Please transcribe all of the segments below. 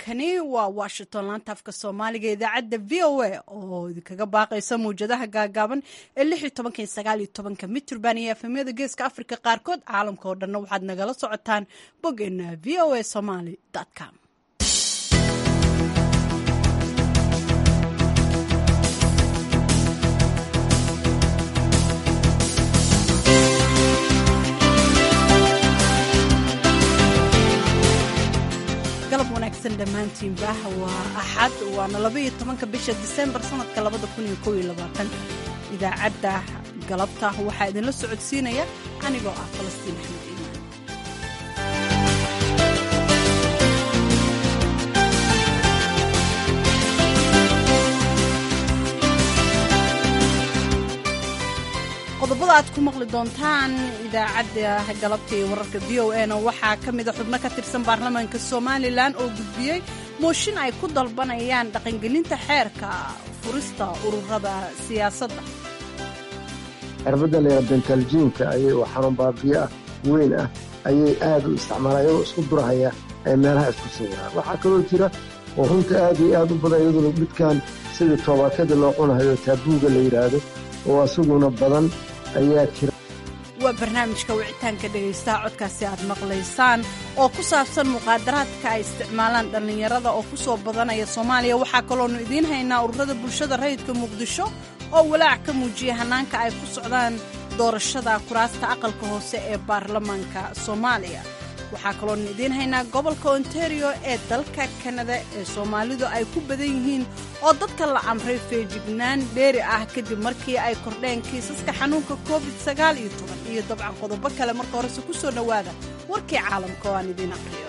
halkani waa washington laanta afka soomaaliga idaacadda v o a oo idinkaga baaqaysa mawjadaha gaagaaban ee lix iyo tobanka iyo sagaal iyo tobanka mitrband iyo efemyada geeska africa qaarkood caalamka oo dhanna waxaad nagala socotaan boggeena v o a somaly com galab wanaagsan dhammaantiinba waa axad waana labaiyo tobanka bisha disembar sanadka labada kun iyo kow iyo labaatanka idaacadda galabta waxaa idinla socodsiinaya anigoo ah falastiin axmed iimaan qodobada aad ku maqli doontaan idaacadda galabta iyo wararka v o a na waxaa ka mida xubno ka tirsan baarlamaanka somalilan oo gudbiyey mooshin ay ku dalbanayaan dhaqangelinta xeerka furista ururada siyaasadda cirbadda layra bentaljiinka ayay oo xanuun baabiyo ah weyn ah ayay aad u isticmaalaan iyagoo isku durahaya ay meelaha isku sawiraan waxaa kaloo jira oo runta aad iyo aad u badan iyaduna midkan sidii toobaakada loo cunahayo taabuuga la yidhaahdo oo asaguna badan ayaa jira waa barnaamijka wicitaanka dhegaystaha codkaasi aad maqlaysaan oo ku saabsan muqaadaraadka ay isticmaalaan dhallinyarada oo ku soo badanaya soomaaliya waxaa kaloonu idiin haynaa ururada bulshada rayidka muqdisho oo walaac ka muujiya hannaanka ay ku socdaan doorashada kuraasta aqalka hoose ee baarlamaanka soomaaliya waxaa kaloonu idiin haynaa gobolka ontario ee dalka kanada ee soomaalidu ay ku badan yihiin oo dadka la amray feejignaan dheeri ah kadib markii ay kordheen kiisaska xanuunka covid sagaal iyo toban iyo dabcan qodobo kale marka horese ku soo dhowaada warkii caalamka oo aan idiin aqriyo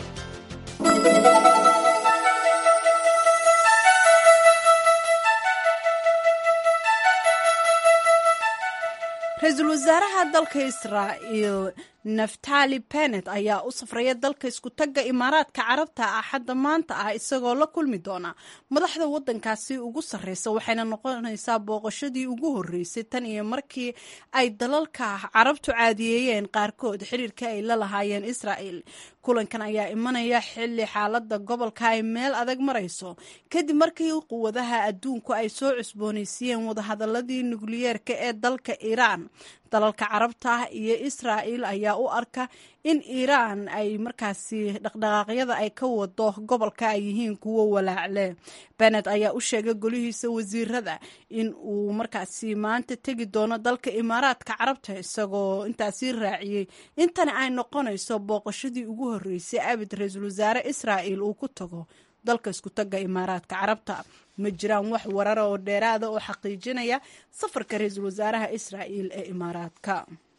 ra-iisul wasaaraha dalka israa'iil naftali benet ayaa u safraya dalka iskutagga imaaraadka carabta axadda maanta ah isagoo la kulmi doona madaxda waddankaasi ugu sarreysa waxayna noqonaysaa booqashadii ugu horreysay tan iyo markii ay dalalka carabtu caadiyeeyeen qaarkood xiriirka ay la lahaayeen israa'il kulankan ayaa imanaya xilli xaaladda gobolka ay meel adag marayso kadib markii quwadaha adduunku ay soo cusboonaysiiyeen wadahadaladii nukliyeerka ee dalka iiraan dalalka carabta iyo israa'il ayaa u arka in iiraan ay markaasi dhaqdhaqaaqyada ay ka wado gobolka ay yihiin kuwo walaacle benet ayaa u sheegay golihiisa wasiirada in uu markaasi maanta tegi doono dalka imaaraadka carabta isagoo intaasi raaciyey intani ay noqonayso booqashadii ugu horreysay abid ra-iisul wasaare israa'il uu ku tago dalka iskutagga imaaraadka carabta ma jiraan wax warara oo dheeraada oo xaqiijinaya safarka ra-iisul wasaaraha israa'il ee imaaraadka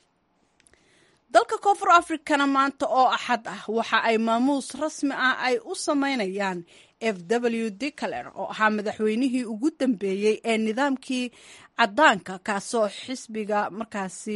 dalka koonfur africana maanta oo axad ah waxa ay maamuus rasmi ah ay u sameynayaan f w dicler oo ahaa madaxweynihii ugu dambeeyey ee nidaamkii caddaanka kaasoo xisbiga markaasi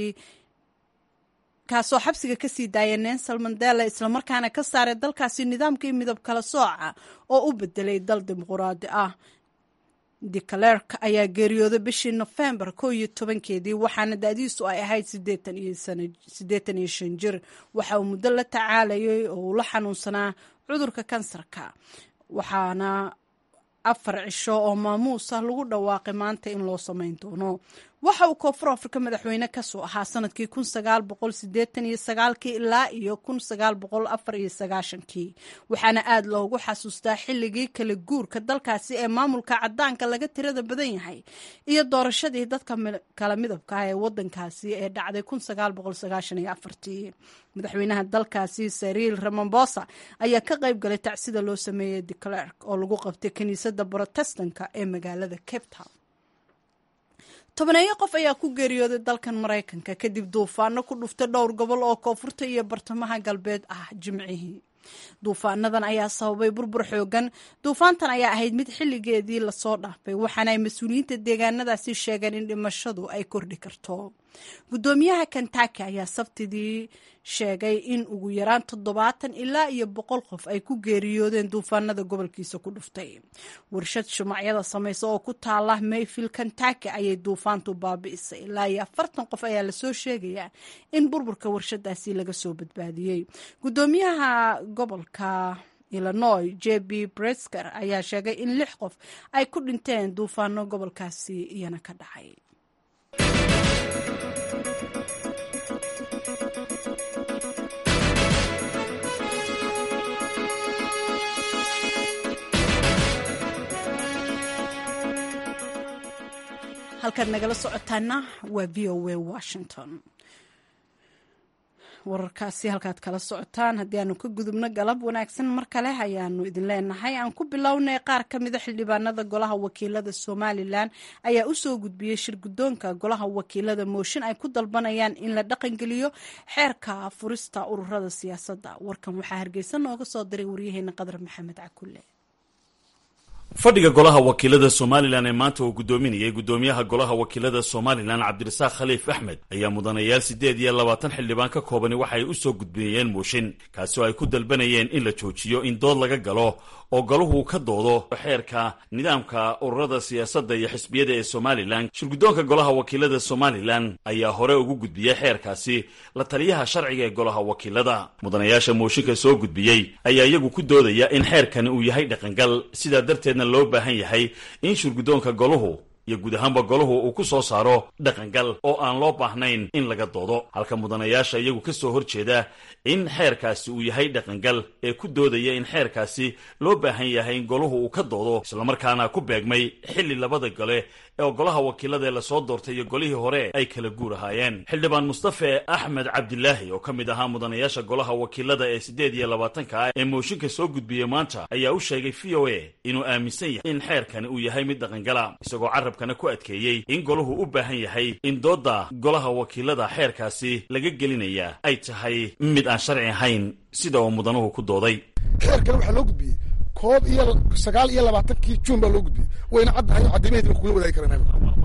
kaasoo xabsiga ka sii daaya nelson mandela islamarkaana ka saaray dalkaasi nidaamkii midab kala sooca oo u bedelay dal dimuquraadi ah declerk ayaa geeriyooday bishii nofembar ko iyo tobankeedii waxaana da-diisu ay ahayd siddeetan iyo shan jir waxa uu muddo la tacaalayay oo uu la xanuunsanaa cudurka kansarka waxaana afar cisho oo maamuus ah lagu dhawaaqay maanta in loo samayn doono waxa uu koonfur afrika madaxweyne kasoo ahaa sanadkii kun sagaal boqol sideetan iyo sagaalkii ilaa iyo kun sagaal boqol afar iyo sagaashankii waxaana aada loogu xasuustaa xilligii kala guurka dalkaasi ee maamulka cadaanka laga tirada badan yahay iyo doorashadii dadka kala midabka ah ee wadankaasi ee dhacday kun sagaal boqol sagaashan iyo afartii madaxweynaha dalkaasi sariil ramambosa ayaa ka qayb galay tacsida loo sameeyey declerk oo lagu qabtay kiniisadda brotestanka ee magaalada cape town tobaneeyo qof ayaa ku geeriyooday dalkan maraykanka kadib duufaano ku dhuftay dhowr gobol oo koonfurta iyo bartamaha galbeed ah jimcihii duufaanadan ayaa sababay burbur xoogan duufaantan ayaa ahayd mid xilligeedii lasoo dhaafay waxaana ay mas-uuliyiinta deegaanadaasi sheegeen in dhimashadu ay kordhi karto guddoomiyaha kentaki ayaa sabtidii sheegay in ugu yaraan toddobaatan ilaa iyo boqol qof ay ku geeriyoodeen duufaanada gobolkiisa ku dhuftay warshad shumacyada samaysa oo ku taala mayfield kentaki ayay duufaantu baabi'isay ilaa iyo afartan qof ayaa lasoo sheegayaa in burburka warshadaasi laga soo badbaadiyey guddoomiyaha gobolka illinois j b bresker ayaa sheegay in lix qof ay ku dhinteen duufaano gobolkaasi iyana ka dhacay halkaad nagala socotaana waa v o a washington wararkaasi halkaad kala socotaan haddii aanu ka gudubno galab wanaagsan mar kale ayaanu idin leenahay aan ku bilownay qaar ka mida xildhibaanada golaha wakiilada somalilan ayaa usoo gudbiyey shir guddoonka golaha wakiilada mooshin ay ku dalbanayaan in la dhaqangeliyo xeerka furista ururada siyaasadda warkan waxaa hargeysa nooga soo diray waryaheena qadar maxamed cakulle fadhiga golaha wakiilada somalilan ee maanta uu guddoominayay guddoomiyaha golaha wakiilada somalilan cabdirasaaq khaliif axmed ayaa mudanayaal siddeed iyo labaatan xildhibaan ka koobani waxaay u soo gudbinayeen mooshin kaasi oo ay ku dalbanayeen in la joojiyo in dood laga galo oo galuhu ka doodo xeerka nidaamka ururada siyaasadda iyo xisbiyada ee somalilan shirguddoonka golaha wakiilada somalilan ayaa hore ugu gudbiyey xeerkaasi la taliyaha sharciga ee golaha wakiilada mudanayaasha mooshinka soo gudbiyey ayaa iyagu ku doodaya in xeerkani uu yahay dhaqangal sidaa darteedna loo baahan yahay in shirguddoonka goluhu iyo guud ahaanba goluhu uu ku soo saaro dhaqangal oo aan loo baahnayn in laga doodo halka mudanayaasha iyagu ka soo horjeeda in xeerkaasi uu yahay dhaqangal ee ku doodaya in xeerkaasi loo baahan yahay in goluhu uu ka doodo islamarkaana ku beegmay xilli labada gole ee golaha wakiilada ee lasoo doortay iyo golihii hore ay kala guur ahaayeen xildhibaan mustafe axmed cabdilaahi oo ka mid ahaa mudanayaasha golaha wakiilada ee siddeed iyo labaatanka ah ee mooshinka soo gudbiyey maanta ayaa u sheegay v o a inuu aaminsan yahay in xeerkani uu yahay mid dhaqangala isagoo carabkana ku adkeeyey in golahu u baahan yahay in doodda golaha wakiilada xeerkaasi laga gelinaya ay tahay mid aan sharci ahayn sida uu mudanuhu ku dooday xeerkan waxaa loo gudbiyey koob iyo sagaal iyo labaatankii juun baa loo gudbiyey wayna caddahay caddimaheedina kugula wadaagi karana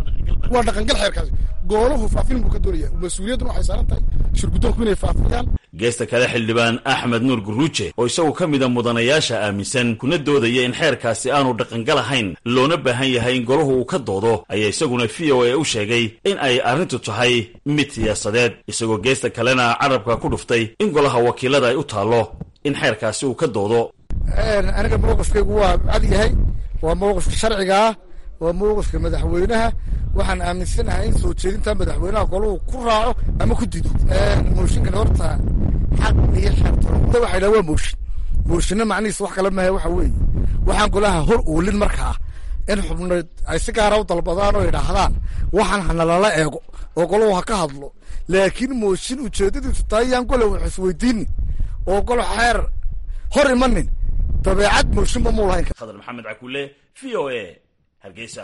waa dhaqangal xeerkaasi goolahu faafin buu ka doonaya mas-uuliyadduna waxay saaran tahay shirguddoonku inay faafiyaan geesta kale xildhibaan axmed nuur guruuje oo isagu ka mida mudanayaasha aaminsan kuna doodaya in xeerkaasi aanu dhaqangal ahayn loona baahan yahay in golahu uu ka doodo ayaa isaguna v o a u sheegay in ay arrintu tahay mid siyaasadeed isagoo geesta kalena carabka ku dhuftay in golaha wakiilada ay u taallo in xeerkaasi uu ka doodo aniga mowqifkaygu waa cad yahay waa mowqifka sharciga ah waa mowqifka madaxweynaha waxaan aaminsanahay in soo jeedinta madaxweynaha golahu ku raaco ama ku dido mooshinkan horta xaq iyo xeertooda waxa yidhaha waa mooshin mooshinna macnihiisa wax kale maaha waxa weeye waxaan golaha hor oolin markaa in xubneed ay si gaara u dalbadaan oo yidhaahdaan waxaan hanalala eego oo golahu ha ka hadlo laakiin mooshin ujeedadiisu tahay yaan gole wax isweydiini oo golo xeer hor imanin dabeecad mooshinba muu lahayn khadar maxamed cakule v o a hargeysa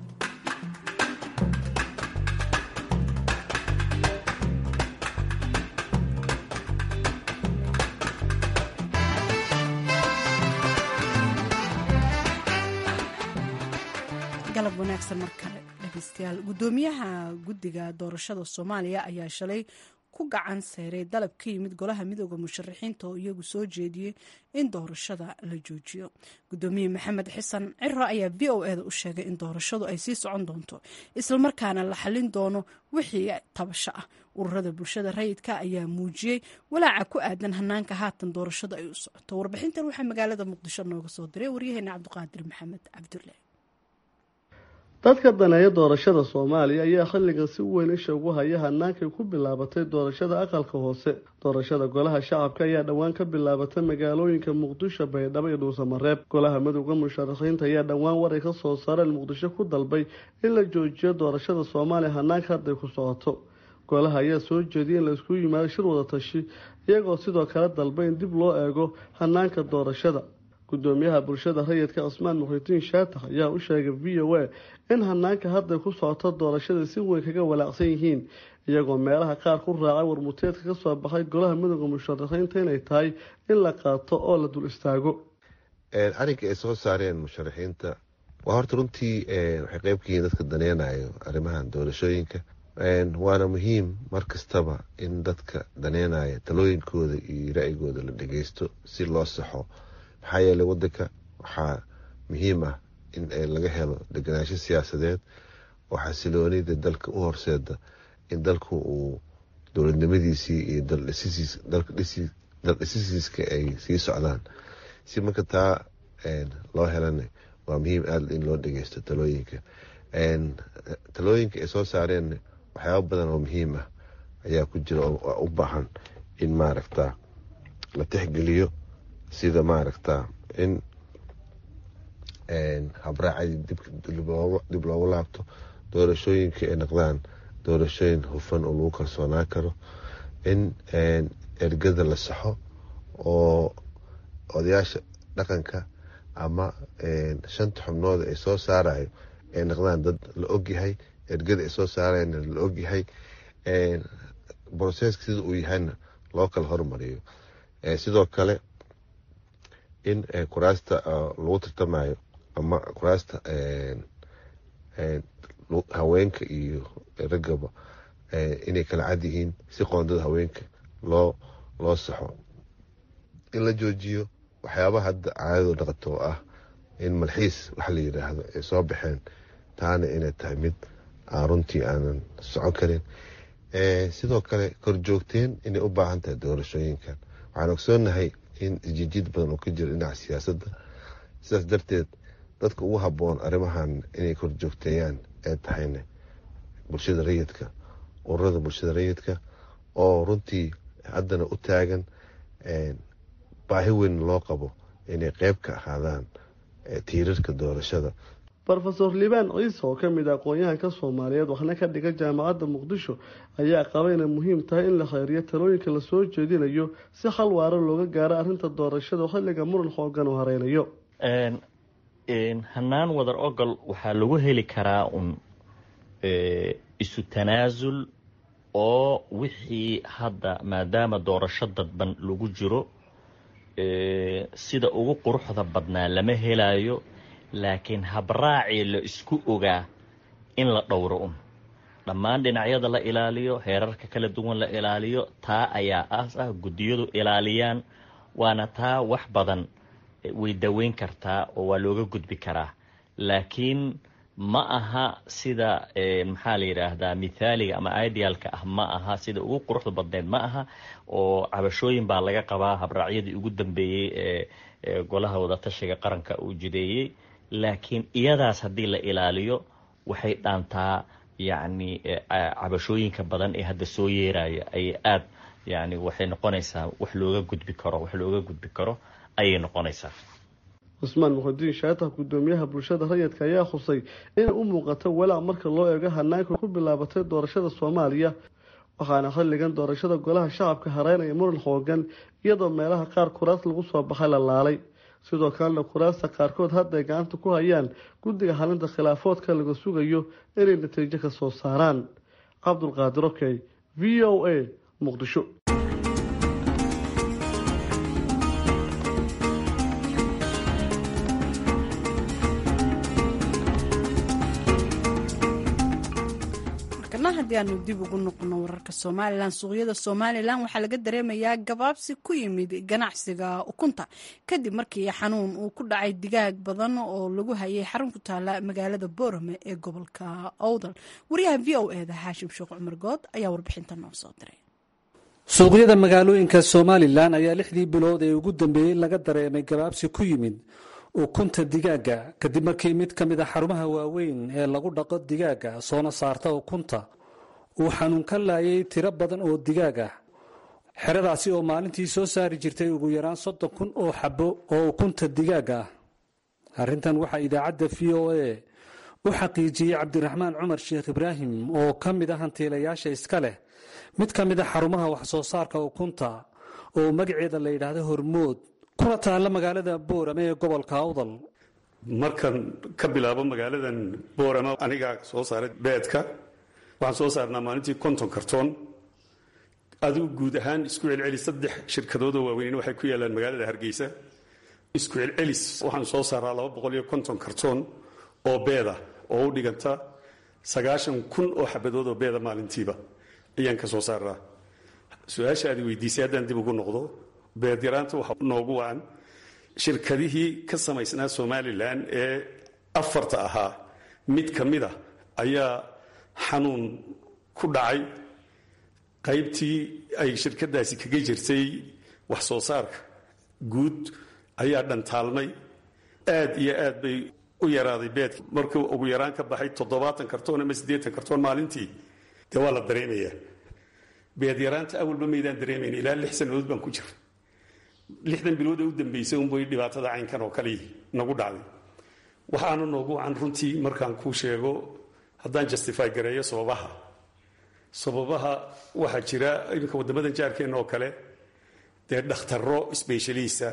galab wanaagsan mar kale dhegeystayaal guddoomiyaha guddiga doorashada soomaaliya ayaa shalay ku gacan seeray dalab ka yimid golaha midooda musharaxiinta oo iyagu soo jeediyey in doorashada la joojiyo guddoomiye maxamed xasan ciro ayaa v o eda u sheegay in doorashadu ay sii socon doonto islamarkaana la xallin doono wixii tabasho ah ururada bulshada rayidka ayaa muujiyey walaaca ku aadan hanaanka haatan doorashada ay u socoto warbixintan waxaa magaalada muqdisho nooga soo diray waryaheena cabdiqaadir maxamed cabdulle dadka daneeya doorashada soomaaliya ayaa xilligan si weyn isha ugu haya hanaankay ku bilaabatay doorashada aqalka hoose doorashada golaha shacabka ayaa dhowaan ka bilaabatay magaalooyinka muqdisho baydhabo iyo dhuusamareeb golaha midowda musharaxiinta ayaa dhowaan waray ka soo saareen muqdisho ku dalbay in la joojiyo doorashada soomaaliya hanaanka hadday ku socoto golaha ayaa soo jeediyay in laisku yimaado shir wada tashi iyagoo sidoo kale dalbay in dib loo eego hanaanka doorashada gudoomiyaha bulshada rayidka cusmaan muxidiin shaatax ayaa u sheegay v o a in hanaanka hadday ku socoto doorashada si weyn kaga walaacsan yihiin iyagoo meelaha qaar ku raacay warmuteedka kasoo baxay golaha midooda musharaxiinta inay tahay in la qaato oo la dul istaago arrinka ay soo saareen musharaxiinta waa horta runtii waxay qeyb ka yihiin dadka daneynayo arrimahan doorashooyinka waana muhiim mar kastaba in dadka daneynaya talooyinkooda iyo ra-yigooda la dhageysto si loo saxo maxaa yeelay wadanka waxaa muhiim ah in laga helo deganaansho siyaasadeed oo xasiloonida dalka u horseeda in dalku uu dowladnimadiisii iyo daldhisisiiska ay sii socdaan si marka taa loo helana waa muhiim aada in loo dhegeysto talooyinka talooyinka ay soo saareen waxyaaba badan oo muhiim ah ayaa ku jira oo u baahan in maaragta la tixgeliyo sida maaragta in habraacay dib loogu laabto doorashooyinka ay noqdaan doorashooyin hufan oo lagu kalsoonaan karo in ergada la saxo oo odayaasha dhaqanka ama shanta xubnood ay soo saarayo ay noqdaan dad la ogyahay ergada ay soo saarayna la ogyahay broseska sida uu yahayna loo kala hormariyo sidoo kale in kuraasta lagu tartamayo ama kuraasta haweenka iyo raggaba inay kala cad yihiin si qoondada haweenka loo loo saxo in la joojiyo waxyaabaha hadda caadado dhaqato oo ah in malxiis waxa la yidhaahdo ay soo baxeen taana inay tahay mid aan runtii aanan socon karin sidoo kale korjoogteen inay u baahan tahay doorashooyinkan waxaan ogsoonahay in isjijiid badan oo ka jiro dhinaca siyaasadda sidaas darteed dadka ugu habboon arrimahan inay korjoogteeyaan ee tahayna bulshada rayidka ururada bulshada rayidka oo runtii haddana u taagan baahi weyn loo qabo inay qeyb ka ahaadaan tiirarka doorashada rofeor liibaan ciise oo kamid ah aqoon-yahanka soomaaliyeed waxna ka dhiga jaamacadda muqdisho ayaa qaba inay muhiim tahay in la kheyriyo talooyinka lasoo jeedinayo si xal waaro looga gaaro arrinta doorashada xilliga muran xoogan uu hareynayo hanaan wadar ogol waxaa lagu heli karaa un isu tanaasul oo wixii hadda maadaama doorasho dadban lagu jiro sida ugu quruxda badnaa lama helayo laakiin habraacii la isku ogaa in la dhowro un dhammaan dhinacyada la ilaaliyo heerarka kala duwan la ilaaliyo taa ayaa aas ah guddiyadu ilaaliyaan waana taa wax badan way daweyn kartaa oo waa looga gudbi karaa laakiin ma aha sida maxaa la yidhaahdaa mithaaliga ama idealka ah ma aha sida ugu quruxda badneed ma aha oo cabashooyin baa laga qabaa habraacyadii ugu dambeeyey ee golaha wadatashiga qaranka uu jideeyey laakiin iyadaas haddii la ilaaliyo waxay dhaantaa yacni cabashooyinka badan ee hadda soo yeeraya ayay aada yani waxay noqonaysaa wax looga gudbi karo wax looga gudbi karo ayay noqonaysaa cusmaan muxudiin shaatax guddoomiyaha bulshada rayidka ayaa khusay inay u muuqato walaac marka loo eego hanaanka ku bilaabatay doorashada soomaaliya waxaana xilligan doorashada golaha shacabka hareynaya muran xoogan iyadoo meelaha qaar kuraas lagu soo baxay la laalay sidoo kalena kuraasta qaarkood hadday gacanta ku hayaan guddiga halinta khilaafoodka laga sugayo inay natiijo ka soo saaraan cabdulqaadir okey v o a muqdisho haddii aanu dib ugu noqono wararka somalilan suuqyada somalilan waxaa laga dareemayaa gabaabsi ku yimid ganacsiga ukunta kadib markii xanuun uu ku dhacay digaag badan oo lagu hayay xarun ku taala magaalada boorame ee gobolka owdal wariyaha v o eda xaashim sheekh cumar good ayaa warbixinta noo soo diray suuqyada magaalooyinka somalilan ayaa lixdii bilood ee ugu dambeeyey laga dareemay gabaabsi ku yimid ukunta digaaga kadib markii mid ka mid a xarumaha waaweyn ee lagu dhaqo digaaga soona saarta ukunta uu xanuun ka laayay tiro badan oo digaag ah xeradaasi oo maalintii soo saari jirtay ugu yaraan soddon kun oo xabo oo ukunta digaag ah arrintan waxaa idaacadda v o a u xaqiijiyey cabdiraxmaan cumar sheekh ibraahim oo ka mid ah hantiilayaasha iska leh mid ka mid a xarumaha wax soo saarka ukunta oo magaceeda la yidhaahdo hormood kuna taalla magaalada boorame ee gobolka awdal markan ka bilaabo magaaladan boorame anigaa soo saaray beedka waxaan soo saarnaa maalintii konton kartoon adigu guud ahaan isku celcelis saddex shirkadoodoo waaweyn waxay ku yaalaan magaalada hargeysa isku celcelis waxaan soo saaraa laba boqol iyo konton kartoon oo beeda oo u dhiganta sagaashan kun oo xabadood oo beeda maalintiiba ayaan ka soo saaraa su-aasha aad weydiisay haddaan dib ugu noqdo beed yaraanta waxa noogu wacan shirkadihii ka samaysnaa somalilan ee afarta ahaa mid ka mid a ayaa xanuun ku dhacay qaybtii ay shirkadaasi kaga jirtay wax soo saarka guud ayaa dhantaalmay aad iyo aad bay u yaraaday beedka markuu ugu yaraan ka baxay toddobaatan kartoon ama siddeetan kartoon maalintii dee waa la dareemayaa beed yaraanta awalba maydaan dareemayn ilaa lix sannadood baan ku jira lixdan bilood ee u dambaysay unbay dhibaatada caynkan oo kale nagu dhacday waxaana noogu wacan runtii markaan kuu sheego haddaan justify gareeyo sababaha sababaha waxaa jira iminka waddamadan jaarkeenna oo kale dee dhakhtarro sbeshaliista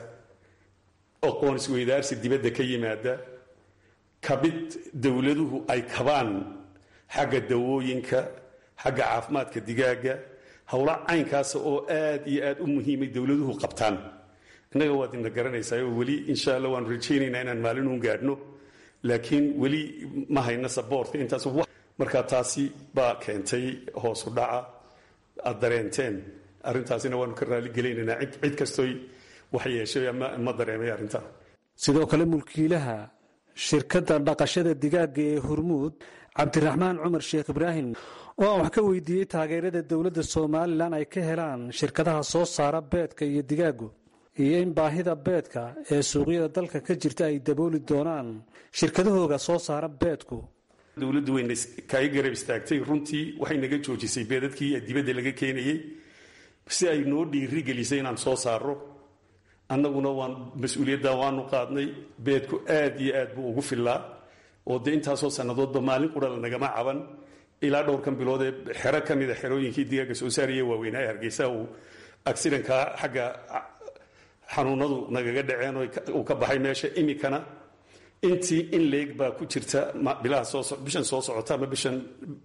aqoon isweydaarsi dibadda ka yimaada kabid dowladuhu ay kabaan xagga dawooyinka xagga caafimaadka digaaga howla caynkaasa oo aad iyo aad u muhiimay dowladuhu qabtaan innaga waad ina garanaysaa oo weli insha allah waanu rajaynaynaa inaan maalin uun gaadhno laakiin weli ma hayno saboortka intaas markaa taasi baa keentay hoosu dhaca aad dareenteen arrintaasina waanu ka raalligelaynaynaa cid kastoy wax yeeshay ma dareemay arrintaa sidoo kale mulkiilaha shirkadda dhaqashada digaagga ee hormuud cabdiraxmaan cumar sheekh ibraahim oo aan wax ka weydiiyey taageerada dowladda somalilan ay ka helaan shirkadaha soo saara beedka iyo digaaggu iyo in baahida beedka ee suuqyada dalka ka jirta ay dabooli doonaan shirkadahooga soo saara beedku dowladdu wayna kaaga garab istaagtay runtii waxay naga joojisay beedadkii dibadda laga keenayey si ay noo dhiiri gelisay inaan soo saaro annaguna waan mas-uuliyadda waanu qaadnay beedku aad iyo aad buu ugu fillaa oo dee intaasoo sannadoodba maalin qura la nagama caban ilaa dhowrkan bilood ee xero ka mida xerooyinkii digaaga soo saaraya waaweynaa hargeysa uu accidenkaa xagga xanuunadu nagaga dhaceen uu ka baxay meesha imikana intii in leeg baa ku jirta bilaha bishan soo socota ama bishan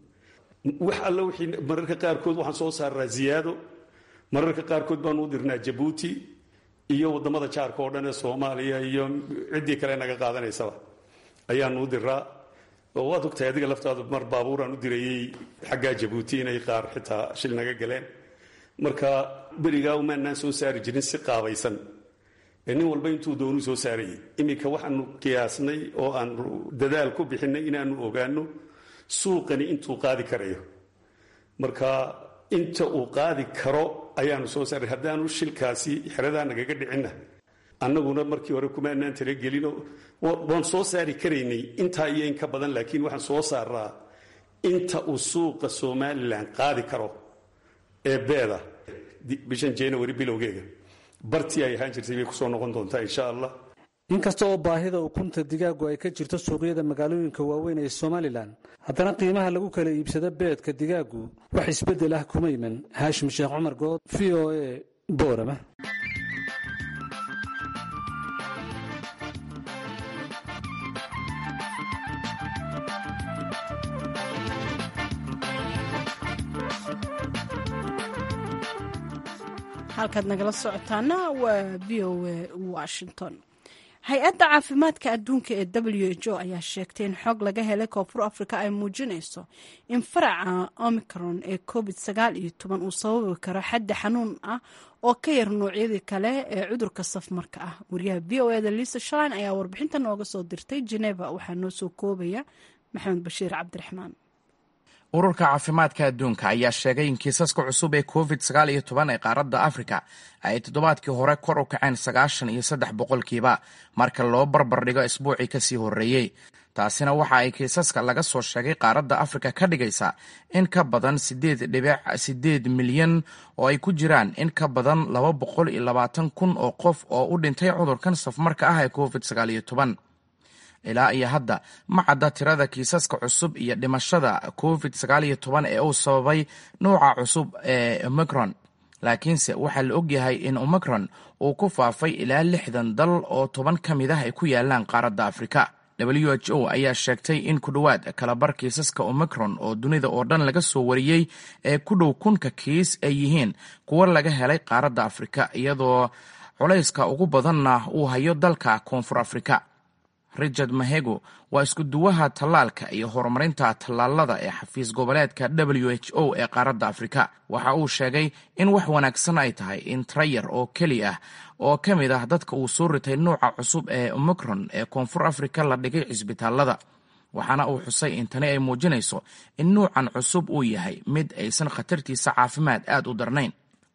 wax alla wixii mararka qaarkood waxaan soo saaraa ziyaado mararka qaarkood baanu u dirnaa jabuuti iyo waddamada jaarka oo dhan ee soomaaliya iyo ciddii kale naga qaadanaysaba ayaanu u diraa oo waad ogtahay adiga laftaadu mar baabuuraan u dirayey xaggaa jabuuti inay qaar xitaa shil naga galeen marka berigaa umaanaan soo saari jirin si qaabaysan ee nin walba intuu doonuu soo saarayay iminka waxaanu qiyaasnay oo aanu dadaal ku bixinay inaanu ogaano suuqani intuu qaadi karayo marka inta uu qaadi karo ayaanu soo saaray haddaanu shilkaasi xeradaa nagaga dhicinna annaguna markii hore kumaanaan talagelino waan soo saari karaynay intaa iyo in ka badan laakiin waxaan soo saaraa inta uu suuqa somalilan qaadi karo ee beeda bishan january bilowgeega bartii ay ahaan jirtay bay kusoo noqon doontaa insha allah inkasta oo baahida ukunta digaaggu ay ka jirto suuqyada magaalooyinka waaweyn ee somalilan haddana qiimaha lagu kala iibsado beedka digaaggu wax isbeddel ah kuma iman haashim sheekh cumar good v o a boorama halkaad nagala socotaana waa v o a washington hay-adda caafimaadka adduunka ee w h o ayaa sheegtay in xog laga helay koonfur africa ay muujinayso in faraca omicron ee covid sagaal iyo toban uu sababi karo xaddi xanuun ah oo ka yar noocyadii kale ee cudurka safmarka ah wariyaha v o eda lisa shalin ayaa warbixinta nooga soo dirtay geneva waxaa noo soo koobaya maxamed bashiir cabdiraxmaan ururka caafimaadka adduunka ayaa sheegay in kiisaska cusub ee covid sagaal iyo toban ee qaaradda afrika ay toddobaadkii hore kor u kaceen sagaashan iyo saddex boqolkiiba marka loo barbardhigo isbuucii kasii horreeyey taasina waxa ay kiisaska laga soo sheegay qaaradda afrika ka dhigaysaa in ka badan sideed dhibic sideed milyan oo ay ku jiraan in ka badan laba boqol iyo labaatan kun oo qof oo u dhintay cudurkan safmarka ah ee covid sagaal iyo toban ilaa iyo hadda ma cadda tirada kiisaska cusub iyo dhimashada covid sagaal iyo toban ee uu sababay nuuca cusub ee omicron laakiinse waxaa la ogyahay in omicron uu ku faafay ilaa lixdan dal oo toban ka mid ah ay ku yaalaan qaaradda afrika w h o ayaa sheegtay in ku dhowaad kalabar kiisaska omicron oo dunida oo dhan laga soo wariyey ee ku dhow kunka kiis ay yihiin kuwo laga helay qaaradda afrika iyadoo culayska ugu badanna uu hayo dalka koonfur afrika richard mahego waa isku duwaha tallaalka iyo horumarinta tallaalada ee xafiis goboleedka w h o ee qaaradda afrika waxa uu sheegay in wax wanaagsan ay tahay in trayar oo keli ah oo ka mid ah dadka uu soo ritay nuuca cusub ee omicron ee koonfur afrika la dhigay cisbitaalada waxaana uu xusay in tani ay muujinayso in nuucan cusub uu yahay mid aysan khatartiisa caafimaad aad u darnayn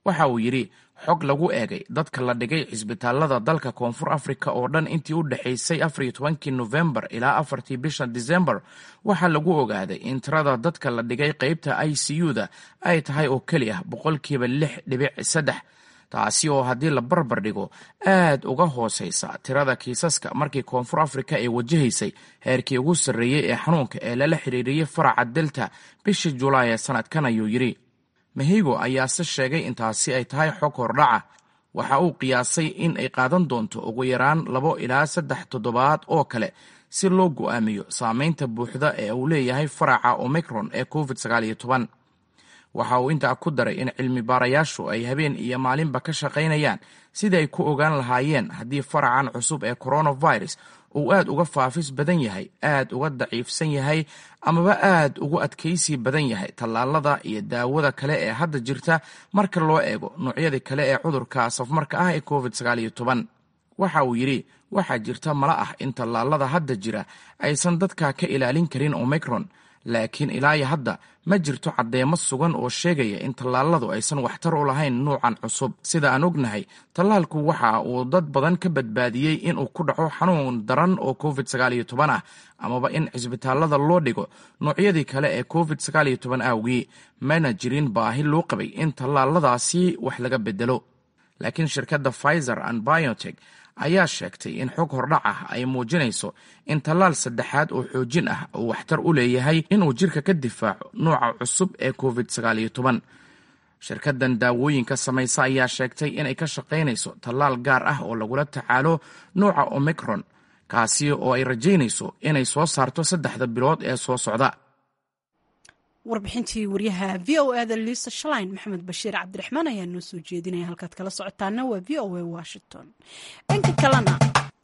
waxa uu yidhi xog lagu eegay dadka la dhigay cisbitaalada dalka koonfur afrika oo dhan intii u dhexaysay afariyo tobankii nofembar ilaa afartii bisha disembar waxaa lagu ogaaday in tirada dadka la dhigay qeybta i c u-da ay tahay oo keli ah boqolkiiba lix dhibic saddex taasi oo haddii la barbar dhigo aad uga hooseysa tirada kiisaska markii koonfur afrika ay wajahaysay heerkii ugu sarreeyey ee xanuunka ee lala xiriiriyey faraca delta bishii julaay ee sanadkan ayuu yidhi mehigo ayaase sheegay intaasi ay tahay xog hordhaca waxa uu qiyaasay in ay qaadan doonto ugu yaraan labo ilaa saddex toddobaad oo kale si loo go'aamiyo saameynta buuxda ee uu leeyahay faraca omicron ee covid sagaaliyo toban waxa uu intaa ku daray in cilmi baarayaashu ay habeen iyo maalinba ka shaqaynayaan sidii ay ku ogaan lahaayeen haddii faracan cusub ee coronavirus uu aad uga faafis badan yahay aad uga daciifsan yahay amaba aad ugu adkaysi badan yahay tallaalada iyo daawada kale ee hadda jirta marka loo eego noocyadii kale ee cudurka safmarka ah ee covid sagaaliyo toban waxa uu yidhi waxaa jirta mala ah in tallaalada hadda jira aysan dadka ka ilaalin karin omicron laakiin ilaayo hadda ma jirto caddeemo sugan oo sheegaya in tallaaladu aysan waxtar u lahayn nuucan cusub sida aan ognahay tallaalku waxa uu dad badan ka badbaadiyey inuu ku dhaco xanuun daran oo covid sagaaliyo toban ah amaba in cisbitaalada loo dhigo noocyadii kale ee covid sagaaliyo toban awgii mana jirin baahi loo qabay in tallaaladaasi wax laga bedelo laakiin shirkadda pfizer and biotek ayaa sheegtay in xog hordhac ah ay muujinayso in tallaal saddexaad oo xoojin ah uu waxtar u leeyahay inuu jirka ka difaaco nuuca cusub ee covid sagaaliyo toban shirkaddan daawooyinka samaysa ayaa sheegtay inay ka shaqaynayso tallaal gaar ah oo lagula tacaalo nuuca omicron kaasi oo ay rajaynayso inay soo saarto saddexda bilood ee soo socda warbixintii waryaha v o eda liisa shalain maxamed bashiir cabdiraxmaan ayaa noo soo jeedinaya halkaad kala socotaana waa v o a washington dhanka kalena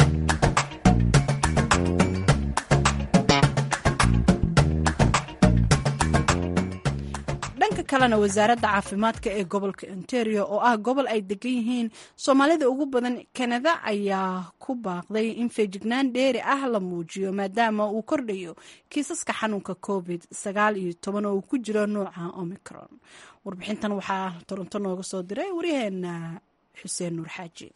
dhanka kalena wasaaradda caafimaadka ee gobolka ontario oo ah gobol ay degan yihiin soomaalida ugu badan kanada ayaa ku baaqday in feejignaan dheeri ah la muujiyo maadaama uu kordhayo kiisaska xanuunka covid sagaal iyo toban oo uu ku jiro nuuca omicron warbixintan waxaa toronto nooga soo diray waryaheena xuseen nuur xaaji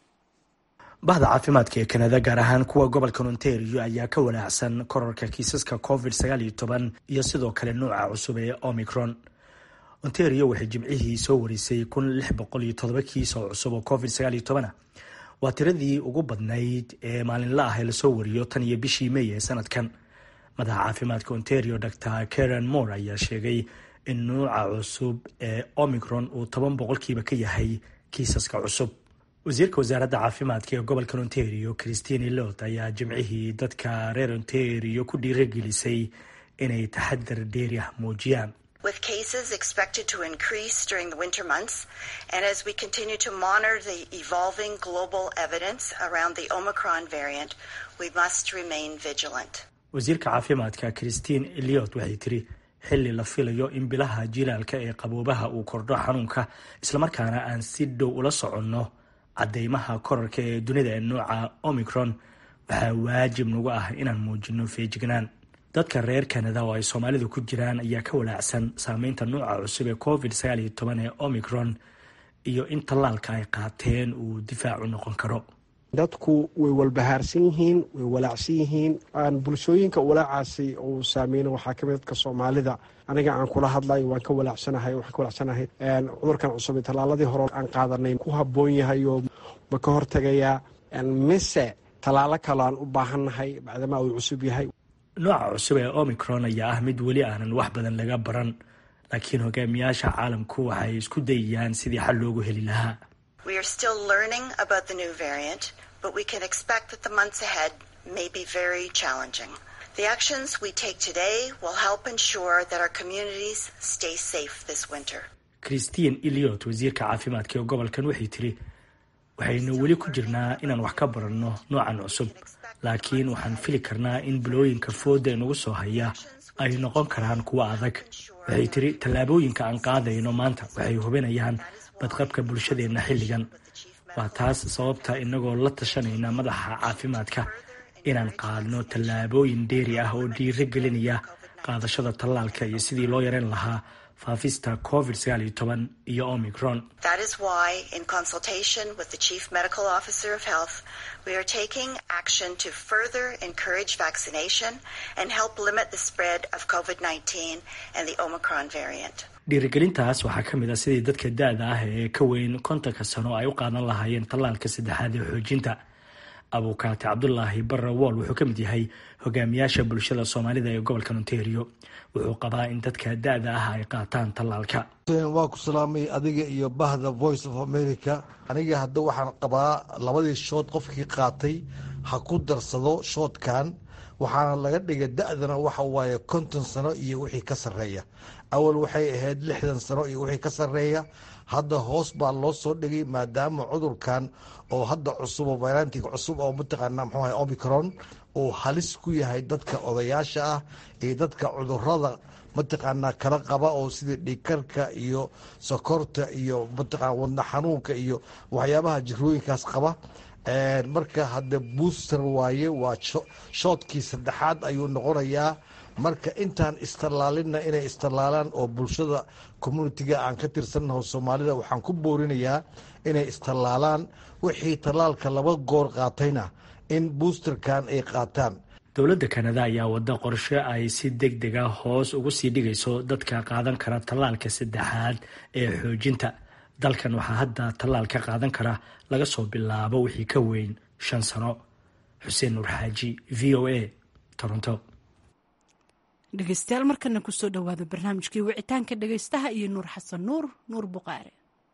bahda caafimaadka ee kanada gaar ahaan kuwa gobolka ontario ayaa ka wanaacsan korarka kiisaska covid sagaal iyo toban iyo sidoo kale nuuca cusub ee omicron ontario waxay jimcihii soo warisay kun lix boqol iyo todoba kiis oo cusub oo covid sagaal iyo toban ah waa tiradii ugu badnayd ee maalinla ah ee lasoo wariyo tan iyo bishii may ee sanadkan madaxa caafimaadka ontario dor karen moore ayaa sheegay in nuuca cusub ee omicron uu toban boqolkiiba ka yahay kiisaska cusub wasiirka wasaaradda caafimaadka ee gobolka ontario christine lot ayaa jimcihii dadka reer ontario ku dhiiragelisay inay taxadar dheeri ah muujiyaan with cases expected to increase during the winter months. And as we continue to monitor the evolving global evidence around the Omicron variant, we must remain vigilant. wasiirka caafimaadka christine eliot waxay tiri xilli la filayo in bilaha jilaalka ee qaboobaha uu kordho xanuunka islamarkaana aan si dhow ula soconno cadeymaha korarka ee dunida ee nuuca omicron waxaa waajib nagu ah inaan muujino feejignaan dadka reer canada oo ay soomaalidu ku jiraan ayaa ka walaacsan saameynta nuuca cusub ee covid sagaal iyo toban ee omicron iyo in tallaalka ay qaateen uu difaacu noqon karo dadku way walbahaarsan yihiin way walaacsan yihiin bulshooyinka walaacaasi uu saameyna waxaa kamid dadka soomaalida aniga aan kula hadlayo waan ka walaacsanahay waxaan ka walaacsanahay cudurkan cusub ee tallaaladii hore aan qaadanay ku habboon yahay oo ma ka hortagayaa mise tallaalo kale aan u baahannahay bacdamaa uu cusub yahay nooca cusub ee omicron ayaa ah mid weli aanan wax badan laga baran laakiin hogaamiyaasha caalamku waxay isku dayayaan sidii xal loogu heli lahaa We are still learning about the new variant, but we can expect that the months ahead may be very challenging. The actions we take today will help ensure that our communities stay safe this winter. christine eliot wasiirka caafimaadka ee gobolkan waxay tiri waxaynu weli ku jirnaa inaan wax ka baranno noocan cusub laakiin waxaan fili karnaa in bilooyinka fooda inagu soo haya ay noqon karaan kuwo adag waxay tiri tallaabooyinka aan qaadayno maanta waxay hubinayaan badqabka bulshadeenna xilligan waa taas sababta inagoo la tashanayna madaxa caafimaadka inaan qaadno tallaabooyin dheeri ah oo dhiiro gelinaya qaadashada tallaalka iyo sidii loo yareyn lahaa faafista covid sagaal iyo toban iyo omicron That is why, in consultation with the Chief Medical Officer of Health, we are taking action to further encourage vaccination and help limit the spread of COVID 19 and the Omicron variant. dhiirigelintaas waxaa ka mid ah sidii dadka da-da ah ee ka weyn kontonka sano ay u qaadan lahaayeen tallaalka saddexaad ee xoojinta abukaate cabdulaahi barre wool wuxuu ka mid yahay hogaamiyaasha bulshada soomaalida ee gobolka ontario wuxuu qabaa in dadka da-da ah ay qaataan tallaalka waa ku salaamay adiga iyo bahda voice of america aniga hadda waxaan qabaa labadii shood qofkii qaatay ha ku darsado shoodkan waxaana laga dhigay da-dana waxa waaye konton sano iyo wixii ka sarreeya awal waxay ahayd lixdan sano iyo wixii ka sarreeya hadda hoos baa loo soo dhigay maadaama cudurkan oo hadda cusub oo varantig cusub oo mataqaana mxuu ahay omicron uu halis ku yahay dadka odayaasha ah iyo dadka cudurada mataqaanaa kala qaba oo sida dhiigkarka iyo sokorta iyo mataqana wadna xanuunka iyo waxyaabaha jirooyinkaas qaba marka hadda booster waaye waa shoodkii saddexaad ayuu noqonayaa marka intaan istallaalinna inay istallaalaan oo bulshada communitiga aan ka tirsannaho soomaalida waxaan ku boorinayaa inay istallaalaan wixii tallaalka laba goor qaatayna in boosterkan ay qaataan dowladda kanada ayaa wada qorshe ay si deg deg a hoos ugu sii dhigayso dadka qaadan kara tallaalka saddexaad ee xoojinta dalkan waxaa hadda tallaal ka qaadan kara laga soo bilaabo wixii ka weyn shan sano xuseen nuur xaaji v o a toronto dhegeystayaal markana kusoo dhowaada barnaamijkii wicitaanka dhegeystaha iyo nuur xasan nuur nuur buqaare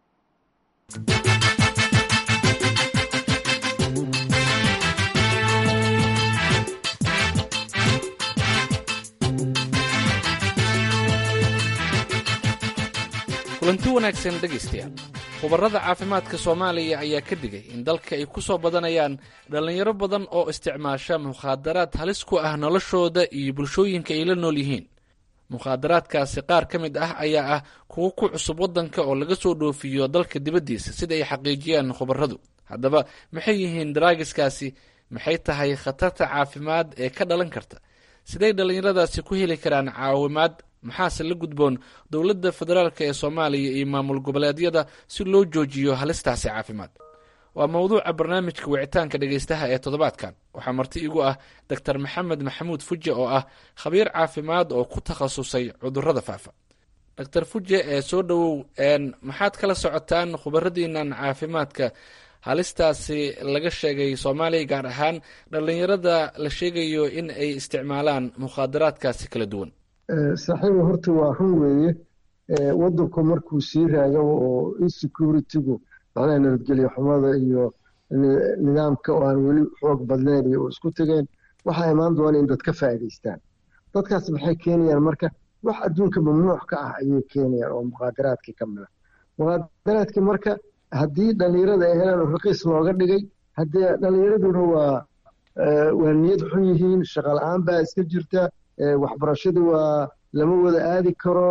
kulanti wanaagsan dhegaystayaal khubarada caafimaadka soomaaliya ayaa ka digay in dalka ay ku soo badanayaan dhallinyaro badan oo isticmaasha mukhaadaraad halis ku ah noloshooda iyo bulshooyinka ay la nool yihiin mukhaadaraadkaasi qaar ka mid ah ayaa ah kuwo ku cusub waddanka oo laga soo dhoofiyo dalka dibaddiisa sida ay xaqiijiyaan khubaradu haddaba maxay yihiin daraagiskaasi maxay tahay khatarta caafimaad ee ka dhalan karta siday dhallinyaradaasi ku heli karaan caawimaad maxaase la gudboon dowladda federaalk ee soomaaliya iyo maamul goboleedyada si loo joojiyo halistaasi caafimaad waa mowduuca barnaamijka wicitaanka dhegaystaha ee toddobaadkan waxaa marti igu ah doctor maxamed maxamuud fuje oo ah khabiir caafimaad oo ku takhasusay cudurrada faafa doctor fuje ee soo dhowow maxaad kala socotaan khubaradiinan caafimaadka halistaasi laga sheegay soomaaliya gaar ahaan dhallinyarada la sheegayo in ay isticmaalaan mukhaadaraadkaasi kala duwan saaxiiba horta waa run weeye waddanku markuu sii raagabo oo insecurity-gu macnaha nabadgelyo xumada iyo nidaamka oo aan weli xoog badnayn iyo isku tegeen waxaa imaan doona in dad ka faa'iidaystaan dadkaas maxay keenayaan marka wax adduunka mamnuuc ka ah ayay keenayaan oo muqaadaraadkii ka mid a muqaadaraadkii marka haddii dhallinyarada ay helaan oo raqiis looga dhigay haddii dhallinyaraduna waa waa niyad xun yihiin shaqa la-aan baa iska jirta waxbarashadu waa lama wada aadi karo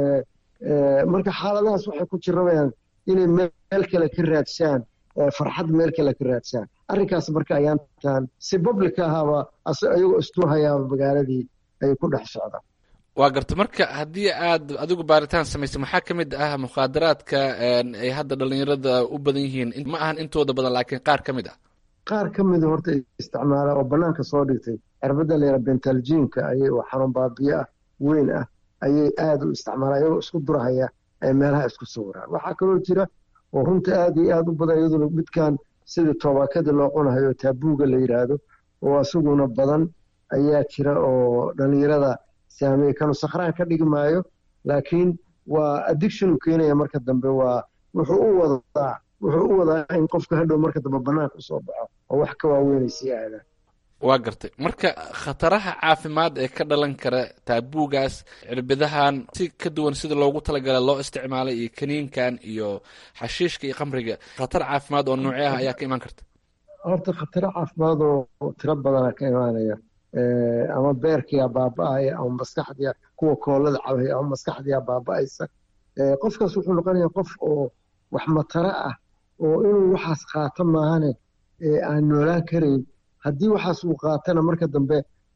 marka xaaladahaas waxay ku jirabayaan inay meel kale ka raadsaan farxad meel kale ka raadsaan arrinkaas marka ayaantan si public ahaaba ayagoo istuhayaaba magaaladii ay ku dhex socdaan waa garta marka haddii aad adigu baaritaan samaysay maxaa ka mid ah mukhaadaraadka ay hadda dhallinyarada u badan yihiin ma ahan intooda badan laakiin qaar ka mid ah qaar ka mida horta isticmaala oo bannaanka soo dhigtay cirbadda layra bentaljiinka ayay oo xanuun baabiye ah weyn ah ayay aada u isticmaalaan iyagoo isku durahaya ay meelaha isku sawiraan waxaa kaloo jira oo runta aada iyo aada u badan iyaduna midkan sidii toobakada loo cunahayo taabuuga la yidhaahdo oo isaguna badan ayaa jira oo dhallinyarada saameeye kanu sakhraan ka dhigi maayo laakiin waa addiction u keenaya marka dambe waa wuxuu u wadaa wuxuu u wadaa in qofka hadhow marka dambe bannaanka usoo baxo oo wax ka waaweynay sii aadaan waa gartay marka khataraha caafimaad ee ka dhalan kara taabuugaas cirbidahan si ka duwan sida loogu talagala loo isticmaalay iyo kaniinkan iyo xashiishka iyo khamriga khatar caafimaad oo noocee ah ayaa ka imaan karta horta khataro caafimaad oo tiro badana ka imaanaya ama beerkiyaa baaba-aya ama maskaxdiya kuwa koolada cabaya ama maskaxdiyaa baaba-aysa qofkaas wuxuu noqonaya qof oo wax mataro ah oo inuu waxaas qaato maahane aan noolaan karayn haddii waxaas uu qaatana marka dambe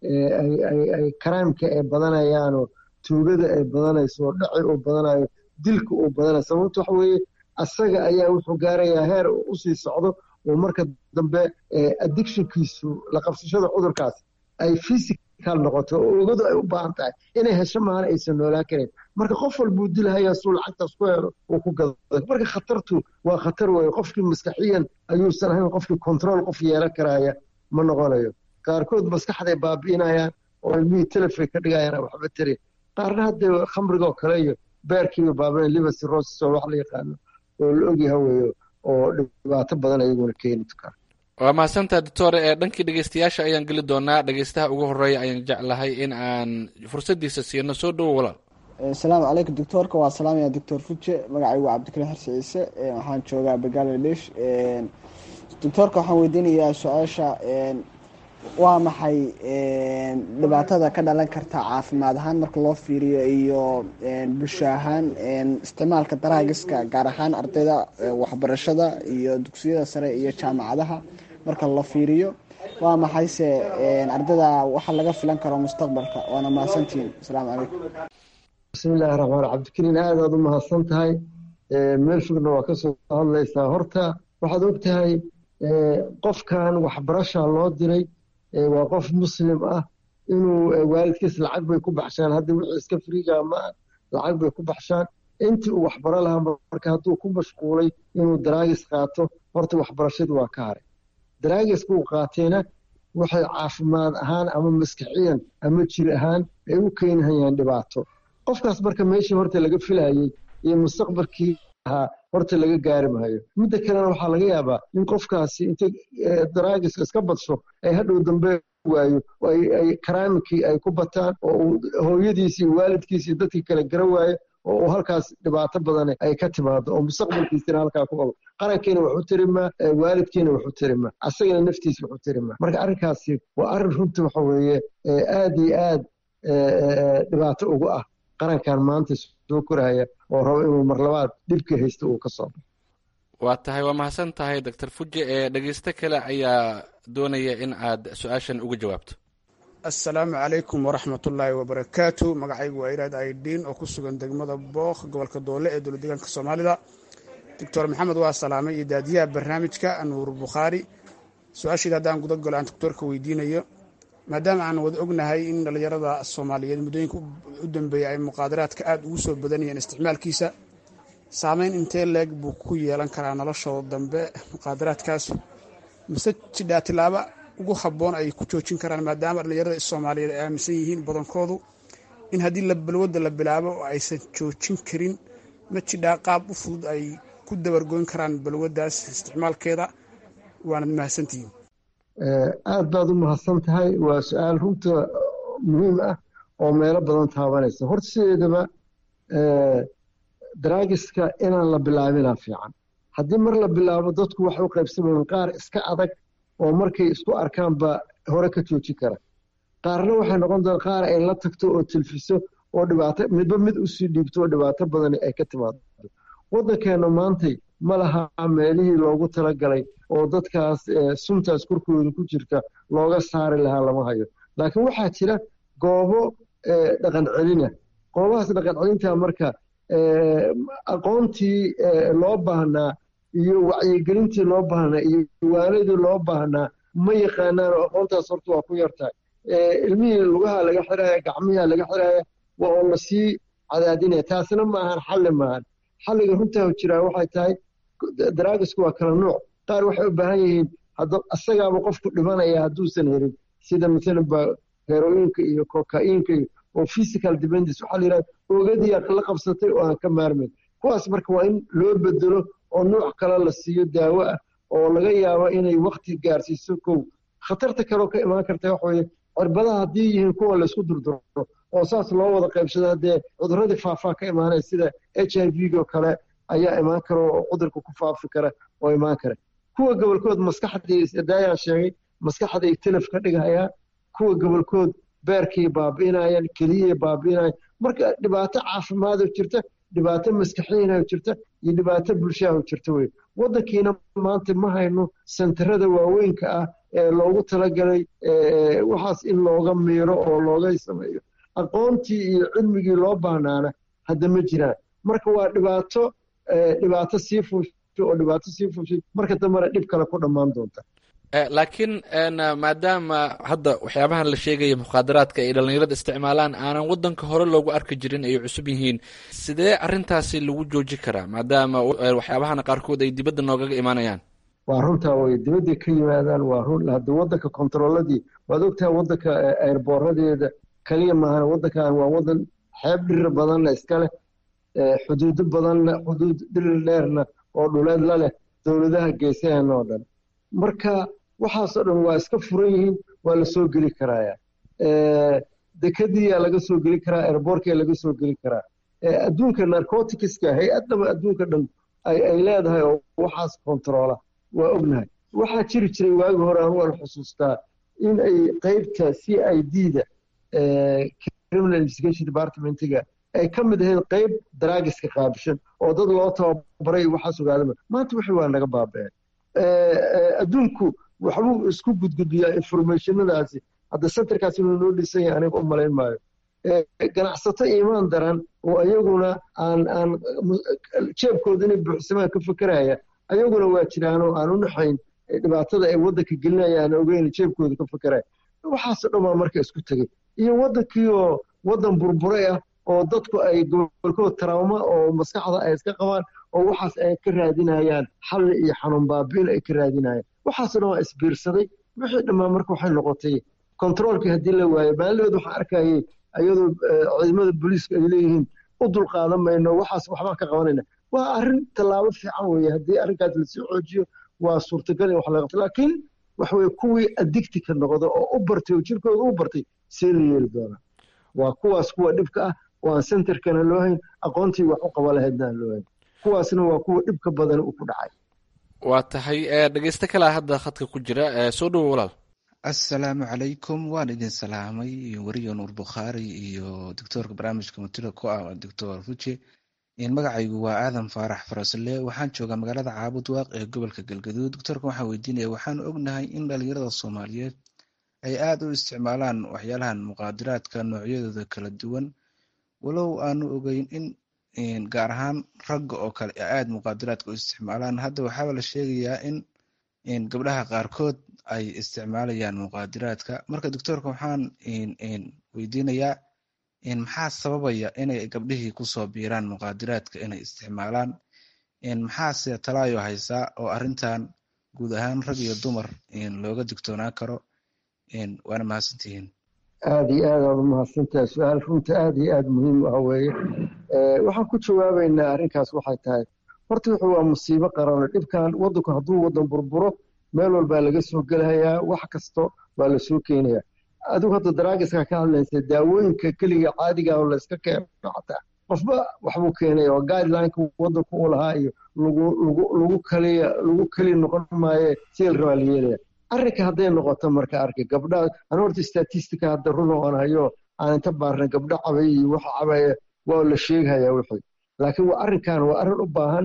ay karaamka ay badanayaanoo tuugada ay badanayso oo dhaci uu badanayo dilka uu badanayo sababto waxa weeye asaga ayaa wuxuu gaarayaa heer uu usii socdo oo marka dambe addictionkiisu la qabsashada cudurkaas ay physical noqoto oo ogadu ay u baahan tahay inay hesho maana aysan noolaan karin marka qof walbuu dilahayaa suu lacagtaas ku helo uu ku gado marka khatartu waa khatar weeye qofkii maskaxiyan ayuusan ahayn qofkii control qof yeelan karaya ma noqonayo qaarkood maskaxday baabi'inayaan oo ilmihii telefon ka dhigayaan waxba tarin qaarna haddee khamrigoo kale iyo beerkiiba baabina liver cirrhosis oo wax la yaqaano oo la ogyaha weeyo oo dhibaato badan ayaguna keeni kara waa mahadsantaha doctor ee dhankii dhegeystayaasha ayaan geli doonaa dhegeystaha ugu horeeya ayaan jeclahay in aan fursadiisa siino soo dhowo walaal asalaamu calaykum doctoorka waa salaamaya doctor fuje magacaygu waa cabdikariin xarsi ciise waxaan joogaa bangaladesh doctoorka waxaan weydiinayaa su-aasha waa maxay dhibaatada ka dhalan karta caafimaad ahaan marka loo fiiriyo iyo bulsho ahaan isticmaalka daraagiska gaar ahaan ardayda waxbarashada iyo dugsiyada sare iyo jaamacadaha marka la fiiriyo waa maxayse ardayda waxa laga filan karo mustaqbalka waana mahadsantihiin asalaamu calaykum bismillahi raxmaan cabdikariin aad aad u mahadsan tahay meel fogna waa kasoo hadlaysaa horta waxaad og tahay qofkan waxbarasha loo diray waa qof muslim ah inuu waalidkiis lacag bay ku baxshaan hadda wixii iska friiga ma lacag bay ku baxshaan intii uu waxbaro lahaa marka hadduu ku mashquulay inuu daraagis qaato horta waxbarashadu waa ka haray daraagiska uu qaatayna waxay caafimaad ahaan ama maskaxiyan ama jir ahaan ay u keenhayaan dhibaato qofkaas marka meeshii horta laga filayey iyo mustaqbalkii ahaa horta laga gaari maayo midda kalena waxaa laga yaabaa in qofkaasi inta daraagiska iska badsho ay hadhow dambe waayo ay karaamikii ay ku bataan oo uu hooyadiisi iyo waalidkiisi iyo dadkii kale gara waayo oo uu halkaas dhibaato badane ay ka timaado oo mustaqbalkiisina halkaa ku qabo qarankiina waxu tarimaa waalidkiina waxu tarimaa asagana naftiisa waxu tarimaa marka arrinkaasi waa arrin runta waxa weeye aad iyo aad dhibaato ugu ah qarankan maanta soo koraya oo rabo inuu marlabaad dhibka haysta uu ka soo baxo waa tahay waa mahadsan tahay doctor fuje ee dhegeysto kale ayaa doonaya in aad su-aashan uga jawaabto assalaamu calaykum waraxmatullaahi wabarakaatu magacaygu waa iraad aidiin oo ku sugan degmada book gobolka doole ee dowlad deegaanka soomaalida doctor maxamed waa salaamay iyo daadiyaha barnaamijka nuur bukhaari su-aasheeda haddaan guda galo aan doctoorka weydiinayo maadaama aan wada ognahay in dhallinyarada soomaaliyeed muddooyinka u dambeeya ay muqaadaraadka aada ugu soo badanayeen isticmaalkiisa saameyn intee leeg buu ku yeelan karaa noloshooda dambe muqaadaraadkaas mise jidhaa tilaaba ugu habboon ay ku joojin karaan maadaama dhallinyarada soomaaliyeed ay aaminsan yihiin badankoodu in haddii balwadda la bilaabo oo aysan joojin karin ma jidhaa qaab u fudud ay ku dabargoyn karaan balwaddaas isticmaalkeeda waanad mahadsantihiin aad baad u mahadsan tahay waa su-aal runta muhiim ah oo meelo badan taabanaysa horta sideedaba daraagiska inaan la bilaabinaa fiican haddii mar la bilaabo dadku waxay u qaybsamayaan qaar iska adag oo markay isku arkaanba hore ka joojin kara qaarna waxay noqon doon qaar ay la tagto oo tilfiso oo dhibaato midba mid usii dhiibto oo dhibaato badani ay ka timaado waddankeena maantay ma laha meelihii loogu talagalay oo dadkaas suntaas korkooda ku jirta looga saari lahaa lama hayo laakiin waxaa jira goobo dhaqan celina goobahaas dhaqan celinta marka aqoontii loo baahnaa iyo wacyigelintii loo baahnaa iyo diiwaanadii loo baahnaa ma yaqaanaan oo aqoontaas horta waa ku yartahay ilmihii lugaha laga xiraya gacmiha laga xiraya waa oo lasii cadaadinaya taasina maahan xalli maahan xalliga runtaa jiraa waxay tahay daraagisku waa kala nuuc qaar waxay u baahan yihiin asagaaba qofku dhimanaya hadduusan helin sida maalan ba heroyinka iyo kokainka iyo oo physical dependence waxaa la yidhahda ogadii la qabsatay oo aan ka maarmayn kuwaas marka waa in loo bedelo oo nuuc kale la siiyo daawo ah oo laga yaabo inay wakti gaarsiiso kow khatarta kaleo ka imaan karta waxa weye cirbadaha haddii yihiin kuwa laysku durduro oo saas loo wada qaybsado haddee cuduradii faafaa ka imaanaya sida h i v-go kale ayaa imaan kara oo cudurka ku faafi kara oo imaan kara kuwa gobolkood maskaxdii daayaan sheegay maskaxday telef ka dhigayaan kuwa gobolkood beerkay baabi'inayaan keliyay baabi'inayaan marka dhibaato caafimaadoo jirta dhibaato maskaxiina jirta iyo dhibaato bulshaha jirta wey waddankiina maanta ma hayno sentarada waaweynka ah ee loogu talagalay waxaas in looga miiro oo looga sameeyo aqoontii iyo cilmigii loo baahnaana hadda ma jiraan marka waa dhibaato dhibaato sii fuushay oo dhibaato sii fuushay marka dambena dhib kale ku dhammaan doonta laakiin maadaama hadda waxyaabahan la sheegaya mukhaadaraadka ay dhallinyarada isticmaalaan aanan waddanka hore loogu arki jirin ay cusub yihiin sidee arrintaasi lagu jooji karaa maadaama waxyaabahana qaarkood ay dibadda noogaga imaanayaan waa runtaa way dibadday ka yimaadaan waa run hadda waddanka kontarooladii waad ogtahay waddanka airboorradeeda kaliya maahan waddankan waa waddan xeeb dhirir badanna iska leh xuduudo badanna xuduud dhirir dheerna oo dhuleed la leh dowladaha geesahan oo dhan marka waxaasoo dhan waa iska furan yihiin waa la soo geli karaaya dekadiyaa laga soo geli karaa airbortkaa laga soo geli karaa adduunka narcoticska hay-addaba adduunka dhan ay leedahay oo waxaas kontaroola waa ognahay waxaa jiri jiray waagi hore anu aan xusuustaa in ay qeybta c i d da criminal investigation departmentiga ay ka mid ahayd qeyb daraagiska qaabishan oo dad loo tababaray waxaas ogaadama maanta wixii waa naga baaba'een adduunku waxbuu isku gudgudbiyaa informationadaasi hadda centerkaas inuu noo dhisan yahay aniga u malayn maayo ganacsato iimaan daran oo ayaguna aan aan jeebkooda inay buuxsamaan ka fekeraya ayaguna waa jiraanoo aan u naxayn dhibaatada ay waddanka gelinayaan ogeyn jeebkooda ka fekeraya waxaasoo dhan baa marka isku tegey iyo waddankii oo waddan burburay ah oo dadku ay gobolkood tarauma oo maskaxda ay iska qabaan oo waxaas ay ka raadinayaan xalli iyo xanuun baabiin ay ka raadinayaan waxaasoo dhan waa isbiirsaday wixii dhammaan marka waxay noqotay kontaroolkii haddii la waayo maalidood waxaan arkayay ayadoo ciidamada booliiska ay leeyihiin u dulqaadan mayno waxaas waxbaan ka qabanayna waa arrin tallaabo fiican weeye haddii arrinkaas lasii xoojiyo waa suurtagal in wax laga qabto laakiin waxa weye kuwii addictika noqda oo u bartay oo jirkooda u bartay see la yeeli doonaa waa kuwaas kuwa dhibka ah oo aan centerkana loo hayn aqoontii wax u qaba lahaydna aan loo hayn kuwaasna waa kuwa dhibka badan uu ku dhacay waa tahay dhegeysto kalea hadda khadka ku jira soo dhowo walaal assalaamu calaykum waan idin salaamay weriyo nuur bukhaari iyo doctoorka barnaamijka mutida ku ah doctor fuji magacaygu waa aadan faarax farasle waxaan joogaa magaalada caabud waaq ee gobolka galgaduud doctoorka waxaan weydiinaya waxaan ognahay in dhalinyarada soomaaliyeed ay aada u isticmaalaan waxyaalahan muqaadiraadka noocyadooda kala duwan walow aanu ogeyn in gaar ahaan ragga oo kale aada muqaadiraadka u isticmaalaan hadda waxaaba la sheegayaa in gabdhaha qaarkood ay isticmaalayaan muqaadiraadka marka doctoorka waxaan weydiinayaa maxaa sababaya inay gabdhihii kusoo biiraan muqaadiraadka inay isticmaalaan maxaase talaayo haysaa oo arrintan guud ahaan rag iyo dumar looga digtoonaan karo waana mahadsantihiin aada iyo aad aad u mahadsantahay su-aal runta aada iyo aada muhiim u ah weeye waxaan ku jawaabaynaa arrinkaas waxay tahay horta wuxuu waa musiibo qarano dhibkan waddanku hadduu waddan burburo meel walbaa laga soo gelahayaa wax kasto waa la soo keenayaa adigu hadda daraagiska ka hadlaysa daawooyinka keliga caadiga oo layska keeno xataa qofba waxbuu keenaya oo guidelineka waddanku u lahaa iyo lagu lagu lagu kaliya lagu keli noqon maaye sida la rabaa la yeelaya arrinka hadday noqoto marka arka gabdhaha ana horta statistica hadda run oo aan hayo aan inta baarna gabdho cabay iyo waxa cabaya waa la sheegayaa wixii laakiin waa arrinkan waa arrin u baahan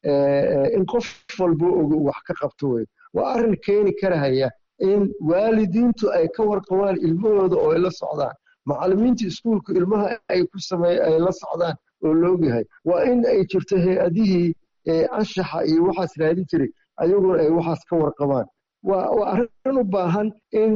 in qof walba ogo wax ka qabto wey waa arrin keeni karahaya in waalidiintu ay ka warqabaan ilmahooda oo ay la socdaan macallimiinta iskuulka ilmaha ay ku sameey ay la socdaan oo loogyahay waa in ay jirto hay-adihii anshaxa iyo waxaas raadin jiray ayaguna ay waxaas ka warqabaan waa waa arrin u baahan in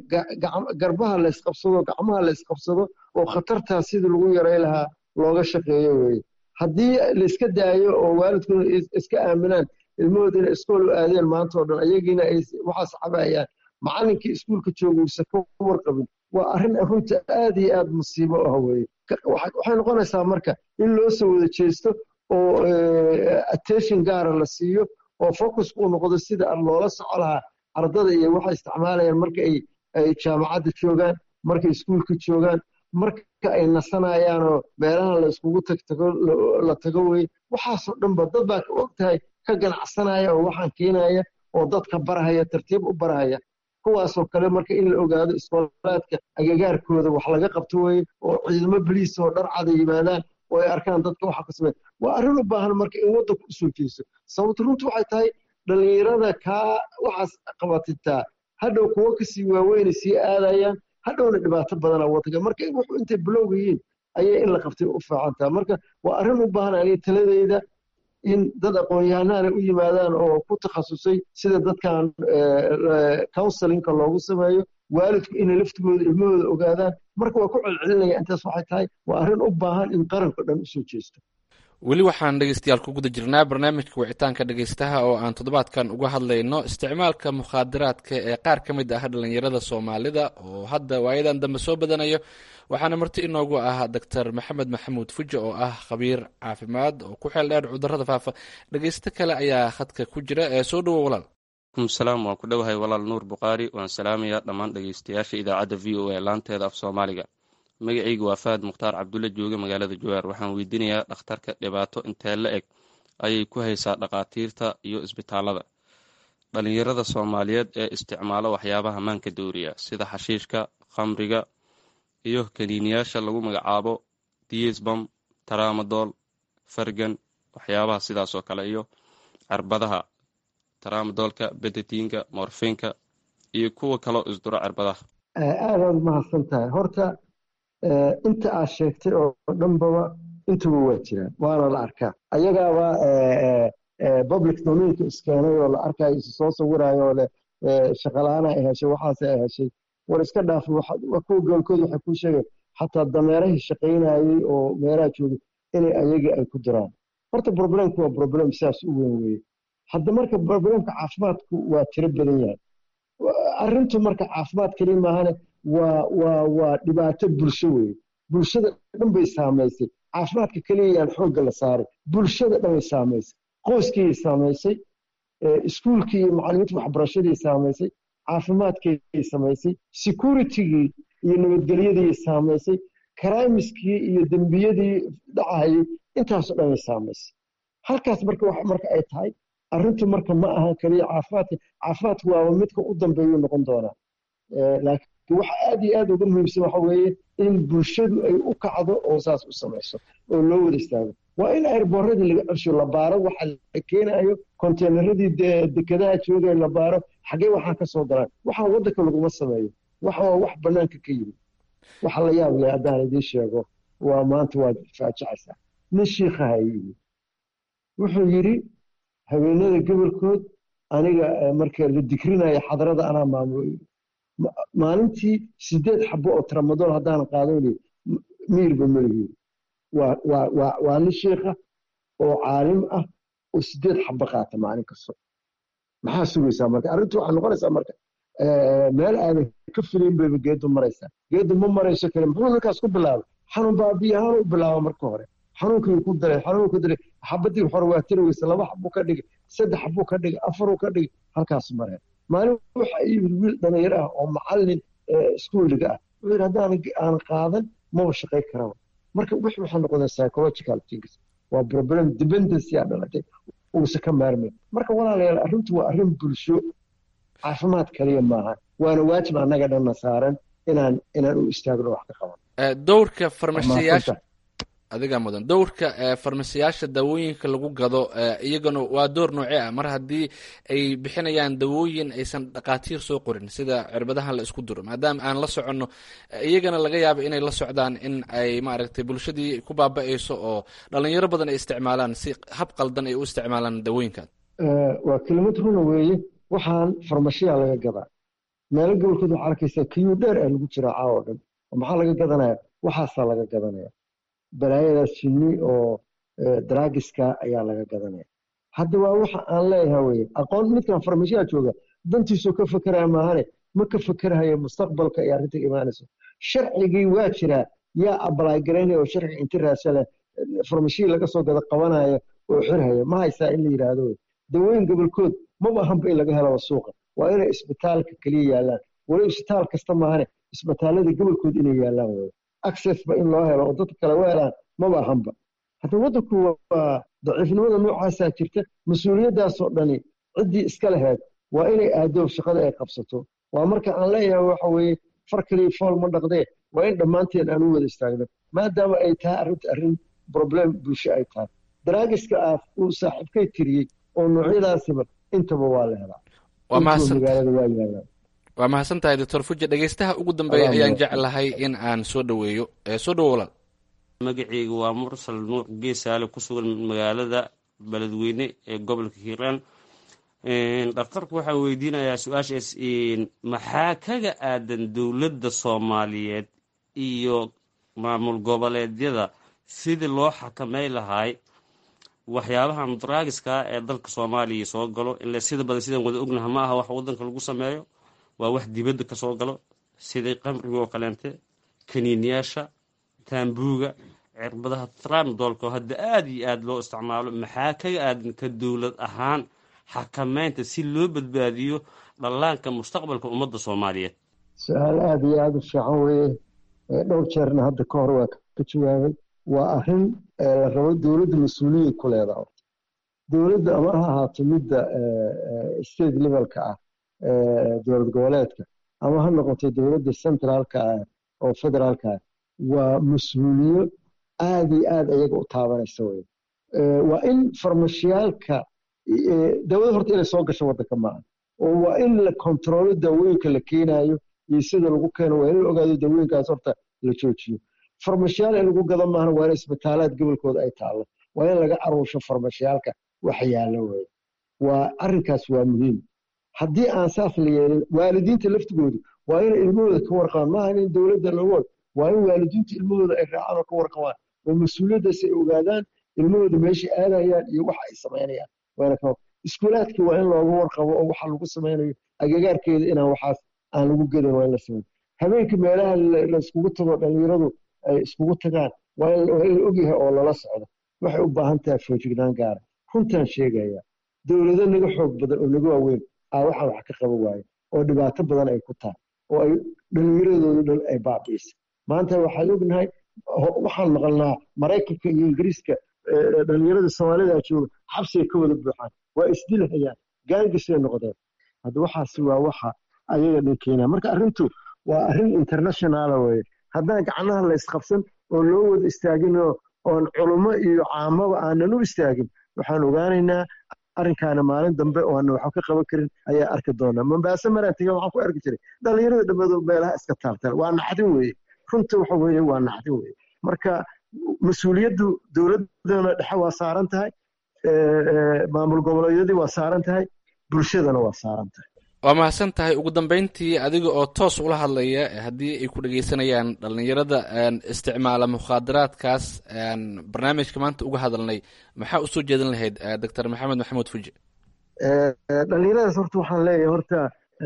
garbaha la isqabsado gacmaha la isqabsado oo khatartaas sidii lagu yaray lahaa looga shaqeeyo weeye haddii laiska daayo oo waalidkuna iska aaminaan ilmahooda inay iskool u aadeen maanta oo dhan ayagiina ay waxaas cabayaan macallinkii iskuulka jooga uusa ka warqabin waa arrin runta aad iyo aad musiibo ah weeye waxay noqonaysaa marka in loo soo wada jeesto oo attention gaara la siiyo oo focusku uu noqdo sida loola soco lahaa ardada iyo waxay isticmaalayaan marka ay ay jaamacadda joogaan markay iskuulka joogaan marka ay nasanayaan oo meelaha la iskugu tagtago la tago wey waxaasoo dhanba dad baa ka og tahay ka ganacsanaya oo waxaan keenaya oo dadka barahaya tartiib u barahaya kuwaasoo kale marka in la ogaado iskoolaadka agagaarkooda wax laga qabto weye oo ciidamo boliis oo dhar cada yimaadaan oo ay arkaan dadka waxa ka sameeya waa arrin u baahan marka in waddanku u soo jeeso sababta runtu waxay tahay dhalinyarada kaa waxaas qabatitaa hadhow kuwo kasii waaweynay sii aadayaan hadhowna dhibaato badanaa waddanka marka wuxuu intay bilowga yihiin ayay in la qabtay u fiicantaa marka waa arrin u baahan aniga taladeyda in dad aqoon-yahanahana u yimaadaan oo ku takhasusay sida dadkan counselinka loogu sameeyo waalidku inay laftigooda ilmahooda ogaadaan marka waa ku celcelinaya intaas waxay tahay waa arrin u baahan in qaranka dhan usoo jeesto weli waxaan dhegeystayaal ku guda jirnaa barnaamijka wicitaanka dhegeystaha oo aan toddobaadkan uga hadlayno isticmaalka mukhaadaraadka ee qaar ka mid ah dhalinyarada soomaalida oo hadda waayadan dambe soo badanayo waxaana marti inoogu ah doctor maxamed maxamuud fuji oo ah khabiir caafimaad oo ku xeel dheer cudurada faafa dhegeysto kale ayaa khadka ku jira ee soo dhowo walaal salaam waan ku dhowahay walaal nuur bukhaari waan salaamayaa dhammaan dhegeystayaasha idaacadda v o a laanteeda af soomaaliga magacayga waa fahad mukhtaar cabdulle jooge magaalada jawaar waxaan weydiinayaa dhakhtarka dhibaato intee la eg ayay ku haysaa dhakhaatiirta iyo isbitaalada dhalinyarada soomaaliyeed ee isticmaalo waxyaabaha maanka dooriya sida xashiishka khamriga iyo kaniiniyaasha lagu magacaabo diisbam taramadol fargan waxyaabaha sidaasoo kale iyo cirbadaha taramadolka bedetiinka morfinka iyo kuwa kaloo isduro cirbadaha aadaad mahadsan tahay horta inta aad sheegtay oo dhanbaba intuba waa jiraan waana la arkaa ayagaaba public domainka iskeenay oo la arkayo isu soo sawirayo oo leh shaqalaana ay heshay waxaase ay heshay war iska dhaaf kuwa goolkooda waxay kuu sheegeen xataa dameerahii shaqaynayey oo meelaha joogay inay ayagii ay ku diraan horta problemku waa problem sidaas u weyn weeye hadda marka problemka caafimaadku waa tiro badan yahay arrintu marka caafimaad keliya maahane waa waa waa dhibaato bulsho weeye bulshada dhan bay saamaysay caafimaadka keliya yaan xoogga la saaray bulshada dhan bay saamaysay qoyskii saamaysay iskuulkii iyo macallimiinta waxbarashadii saamaysay caafimaadkii samaysay securitygii iyo nabadgelyadii saamaysay karaimiskii iyo dembiyadii dhacayay intaasoo dhan bay saamaysay halkaas marka marka ay tahay arrintu marka ma ahan keliya caafimaadka caafimaadku waaba midka u dambeeyuu noqon doonaa laakiin waxa aad iyo aad uga muhiimsan waxa weeye in bulshadu ay u kacdo oo saas u samayso oo loo wada istaago waa in airboorradii laga celsho la baaro waxa la keenayo konteynaradii dekedaha joogay la baaro xaggee waxaa ka soo galaan waxaa waddanka laguma sameeyo waxa waa wax bannaanka ka yimid waxa la yaab leh haddaan idiin sheego waa maanta waad faajacaysaa nin shiikhaha yimi wuxuu yidhi haweenada gobolkood aniga marka la dikrinayo xadarada anaa maamulo maalintii sideed xabo oo tramadol haddaanan qaadan miirba melihi waa nin shiikha oo caalim ah oo sideed xabo qaata maalin kasto maxaa sugaysaa marka arrintu waxay noqonaysaa marka meel aadan ka filayn bayba geedu maraysaa geedu ma marayso kale muxuu ninkaas ku bilaabay xanuun baabiyahaan u bilaaba marka hore xanuunkii ku daray xanuun ku daray xabadii hore waa tiri weysa laba xabuu ka dhigay saddex xabuu ka dhigay afaruu ka dhigay halkaas mareen maalin waxa yimid wiil dhalinyaro ah oo macallin iskuuliga ah wuxuu yidhi haddaan aan qaadan maba shaqay karaba marka wix waxay noqdeen psychological things waa problem dependency aa dhalatay uusa ka maarmay marka walaalayaal arrintu waa arrin bulsho caafimaad kaliya maaha waana waajib annaga dhanna saaran inaan inaan u istaagno wax ka qaban dowrka farmashiyaasha adigaa mudan dowrka farmasiyaasha daawooyinka lagu gado iyagana waa door noocee ah mar haddii ay bixinayaan dawooyin aysan dhakhaatiir soo qorin sida cirbadahan la isku duro maadaama aan la soconno iyagana laga yaabo inay la socdaan in ay maaragtay bulshadii ku baaba-ayso oo dhalinyaro badan ay isticmaalaan si hab qaldan ay u isticmaalaan dawooyinkan waa kelimad runa weeye waxaan farmashiya laga gadaa meelo gobolkood waxaa arkaysaa kiyuu dheer ah lagu jiraa caawo dhan maxaa laga gadanaya waxaasaa laga gadanaya balaayadaas jinni oo draagiska ayaa laga gadanaya hadda waa waxa aan leeyahay weye aqoon midkan farmashiyaa jooga dantiisuu ka fekeraya maahane ma ka fekerahayo mustaqbalka ay arrinta imaanayso sharcigii waa jiraa yaa abalaay garaynaya oo sharci inti raasale farmashihii laga soo gado qabanaya oo xirhaya ma haysaa in la yidhaahdo wey dawooyin gobolkood maba ahanba in laga helaba suuqa waa inay isbitaalka keliya yaallaan wali isbitaal kasta maahane isbitaalada gobolkood inay yaallaan wey accessba in loo helo oo dadka kale u helaan maba ahanba hadda waddanku waa daciifnimada noocaasaa jirta mas-uuliyaddaasoo dhani ciddii iska laheyd waa inay aadoob shaqada ay qabsato waa marka aan leeyahay waxa weeye far kaliya fool ma dhaqdee waa in dhammaanteen aan u wada istaagno maadaama ay tahay arrinta arrin problem bulsho ay tahay daraagiska ah uu saaxiibkay tiriyey oo noocyadaasiba intaba waa la helaa waa mahadsan magaalada waa yaalaan waa mahadsan tahay doctor fuji dhegeystaha ugu dambeeya ayaan jeclahay in aan soo dhoweeyo soo dhowo walaal magaceyga waa mursal nuur geesaale ku sugan magaalada beledweyne ee gobolka hiiraan dhakhtarku waxaa weydiinayaa su-aashaas maxaa kaga aadan dowladda soomaaliyeed iyo maamul goboleedyada sidii loo xakamay lahay waxyaabahan draagiska ee dalka soomaaliya soo galo ile sida badan sidaan wada ognaha ma aha wax wadanka lagu sameeyo waa wax dibadda kasoo galo sidai qamriga oo kaleente kaniiniyaasha taambuuga cirbadaha tramdolko hadda aada iyo aada loo isticmaalo maxaa kaga aadan ka dowlad ahaan xakameynta si loo badbaadiyo dhallaanka mustaqbalka ummadda soomaaliyeed su-aal aada iyo aada u fiican weeye dhowr jeerna hadda ka hor waa ka jawaabay waa arrin la rabo dowladda mas-uuliyad ku leedaha dowladda ama ha ahaato midda state levelka ah dowlad goboleedka ama ha noqoto dowladda centraalka ah oo federaalka ah waa mas-uuliyo aada iyo aada iyaga u taabanaysa wey waa in farmashiyaalka dawada horta inay soo gasho waddanka maaha oo waa in la kontrolo daawooyinka la keenayo iyo sida lagu keeno waa in la ogaado daawooyinkaas horta la joojiyo farmashiyaal in lagu gado maahna waa in isbitaalaad gobolkooda ay taallo waa in laga aruusho farmashiyaalka wax yaallo wey waa arrinkaas waa muhiim haddii aan saas la yeelin waalidiinta laftigoodu waa inay ilmahooda ka warqabaan maaha in dowladda lagood waa in waalidiinta ilmahooda ay raacaan oo ka warqabaan oo mas-uuliyaddaas ay ogaadaan ilmahooda meeshay aadayaan iyo waxa ay samaynayaan waana ka iskuulaadka waa in looga warqabo oo waxa lagu samaynayo agagaarkeeda inaan waxaas aan lagu gedin waa in la sameeyo habeenka meelaha la iskugu tago dhalinyaradu ay iskugu tagaan waa in la ogyahay oo lala socdo waxay u baahan tahay foojignaan gaara runtaan sheegaya dowlado naga xoog badan oo naga waaweyn aa waxaan wax ka qaban waaye oo dhibaato badan ay ku tahay oo ay dhalinyaradoodu dhan ay baabi'isa maanta waxaan ognahay waxaan maqalnaa maraykanka iyo ingiriiska dhalinyarada soomaalida jooga xabsigay ka wada buuxaan waa isdilhayaan gaangisay noqdeen hadda waxaasi waa waxa ayaga dhan keenaa marka arrintu waa arrin internationala weye haddaan gacnaha la isqabsan oo loo wada istaaginoo oon culummo iyo caamaba aanan u istaagin waxaan ogaanaynaa arrinkaana maalin dambe oo aan waxba ka qaban karin ayaa arki doonaa mambaase maraan tegay waxaan ku arki jiray dhalinyarada dhammadood meelaha iska taabtaan waa naxdin weeye runta waxa weeye waa naxdin weeye marka mas-uuliyaddu dowladdana dhexe waa saaran tahay maamul goboleedyadii waa saaran tahay bulshadana waa saaran tahay waa mahadsan tahay ugu dambeyntii adiga oo toos ula hadlaya haddii ay ku dhegeysanayaan dhalinyarada isticmaala mukhaadaraadkaas barnaamijka maanta uga hadalnay maxaa usoo jeedin lahayd doctor maxamed maxamuud fuji dhalinyaradaas horta waxaan leeyahay horta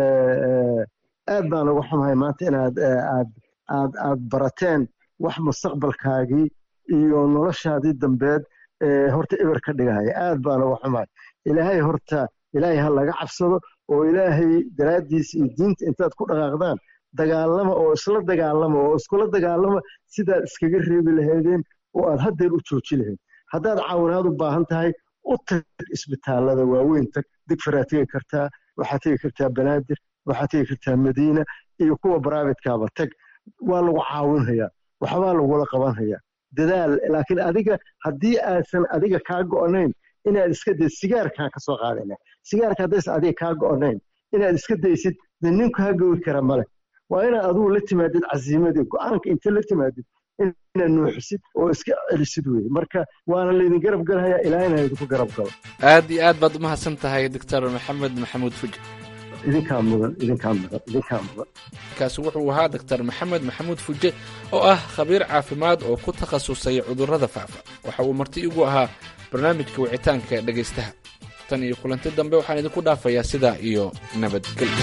aad baan uga xumahay maanta inaad aad aad aad barateen wax mustaqbalkaagii iyo noloshaadii dambeed horta eber ka dhigahaya aad baan uga xumahay ilaahay horta ilaahay ha laga cabsado oo ilaahay daraaddiisa iyo diinta intaad ku dhaqaaqdaan dagaalama oo isla dagaalama oo iskula dagaalama sidaad iskaga reebi lahaydeen oo aad haddeer u jooji lahayd haddaad caawinaad u baahan tahay u tag isbitaallada waaweyn tag digfaraa tegi kartaa waxaad tegi kartaa banaadir waxaad tegi kartaa madiina iyo kuwa bribate-kaaba tag waa lagu caawinhayaa waxbaa lagula qabanhayaa dadaal laakiin adiga haddii aadsan adiga kaa go'nayn inaad iska daysid sigaarkaan ka soo qaadayna sigaarka haddaysan adiga kaa go'nayn inaad iska daysid dee nin kaa gowi kara male waa inaad adigu la timaadid casiimadii go'aanka inta la timaadid inaad nuuxisid oo iska celisid weye marka waana laydin garab galhayaa ilaahina idinku garab galo aad iyo aad baad umahadsan tahay doctor maxamed maxamuud fuji idinkaa mudan idinkaa mudan idinkaa mudan kaasi wuxuu ahaa doctor maxamed maxamuud fuje oo ah khabiir caafimaad oo ku takhasusay cudurrada faafa waxa uu marti igu ahaa barnaamijka wicitaanka dhegaystaha tan iyo kulanti dambe waxaan idinku dhaafayaa sidaa iyo nabadgelyo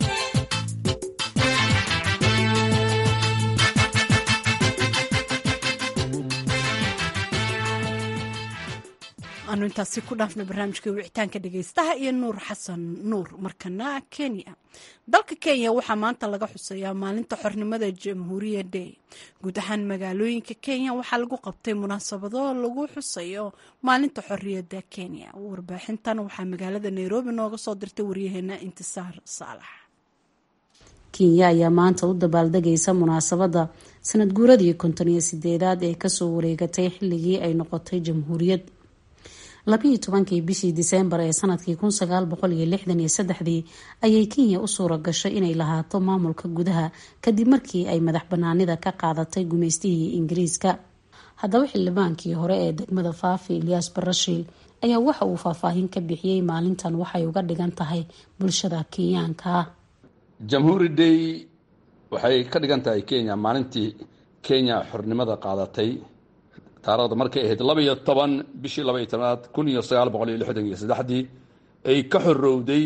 aanu intaasi ku dhaafna barnaamijka wicitaanka dhegaystaha iyo nuur xasan nuur markana kenya dalka kenya waxaa maanta laga xuseeyaa maalinta xornimada jamhuuriya day guud ahaan magaalooyinka kenya waxaa lagu qabtay munaasabado lagu xusayo maalinta xorriyadda kenya warbaaxintan waxaa magaalada nairobi nooga soo dirtay waryaheena intisaar saalax kenya ayaa maanta u dabaaldegaysa munaasabadda sanad guuradii konton iyo sideedaad ee kasoo wareegatay xilligii ay noqotay jamhuuriyad labiiyo tobankii bishii diseembar ee sanadkii kun sagaal boqol iyo lixdan iyo saddexdii ayay kenya u suura gashay inay lahaato maamulka gudaha kadib markii ay madax banaanida ka qaadatay gumeystihii ingiriiska haddaba xildhibaankii hore ee degmada faafi ilyaas barashiil ayaa waxa uu faahfaahin ka bixiyey maalintan waxay uga dhigan tahay bulshada kenyaanka jamhuuri day waxay ka dhigan tahay kenya maalintii kenya xornimada qaadatay taarikhda markay ahayd laba iyo toban bishii laba iyo tobanaad kun iyo sagaal boqol iyo lixdan iyo saddexdii ay ka xorowday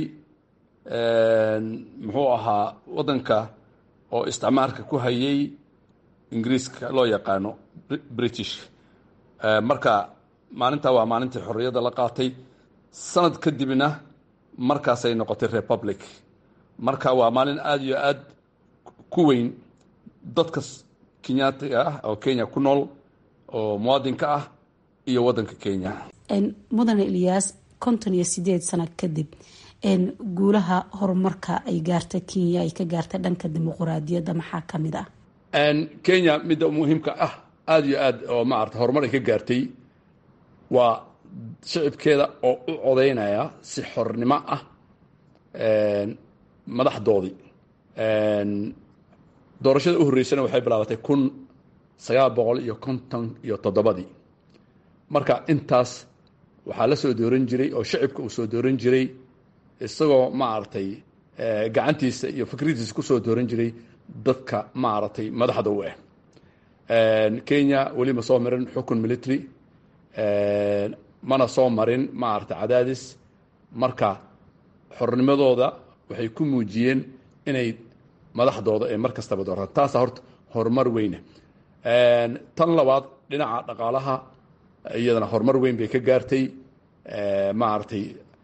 muxuu ahaa waddanka oo isticmaalka ku hayay ingiriiska loo yaqaano british marka maalintaa waa maalintii xorriyadda la qaatay sanad kadibna markaasay noqotay republic marka waa maalin aada iyo aad ku weyn dadka kenyaatiga ah oo kenya ku nool oo muwaadinka ah iyo waddanka kenya mudane ilyaas konton iyo sideed sano kadib guulaha horumarka ay gaarta kenya ay ka gaartay dhanka dimuquraadiyadda maxaa ka mid ah kenya midda muhiimka ah aada iyo aad oo maarata horumar ay ka gaartay waa shicibkeeda oo u codeynaya si xornimo ah madaxdoodii doorashada u horreysana waxay bilaabatay kun sagaal boqol iyo konton iyo toddobadii marka intaas waxaa la soo dooran jiray oo shicibka uu soo dooran jiray isagoo maaragtay gacantiisa iyo fikradiisa kusoo dooran jiray dadka maaragtay madaxda u ah kenya weli ma soo marin xukun military mana soo marin maaragtay cadaadis marka xornimadooda waxay ku muujiyeen inay madaxdooda ee mar kastaba doortaan taasa horta horumar weyne tan labaad dhinaca dhaqaalaha iyadana horumar weyn bay ka gaartay maaragtay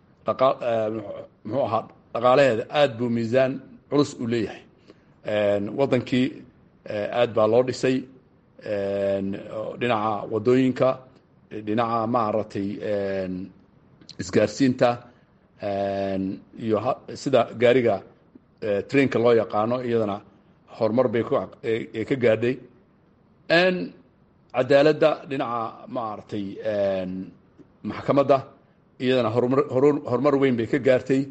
muxuu ahaa dhaqaalaheeda aada buu miisaan culus u leeyahay waddankii aad baa loo dhisay dhinaca waddooyinka dhinaca maaragtay isgaarsiinta iyo sida gaariga trainka loo yaqaano iyadana horumar bay ka gaadhay cadaaladda dhinaca maaragtay maxkamadda iyadana horumar horumar weyn bay ka gaartay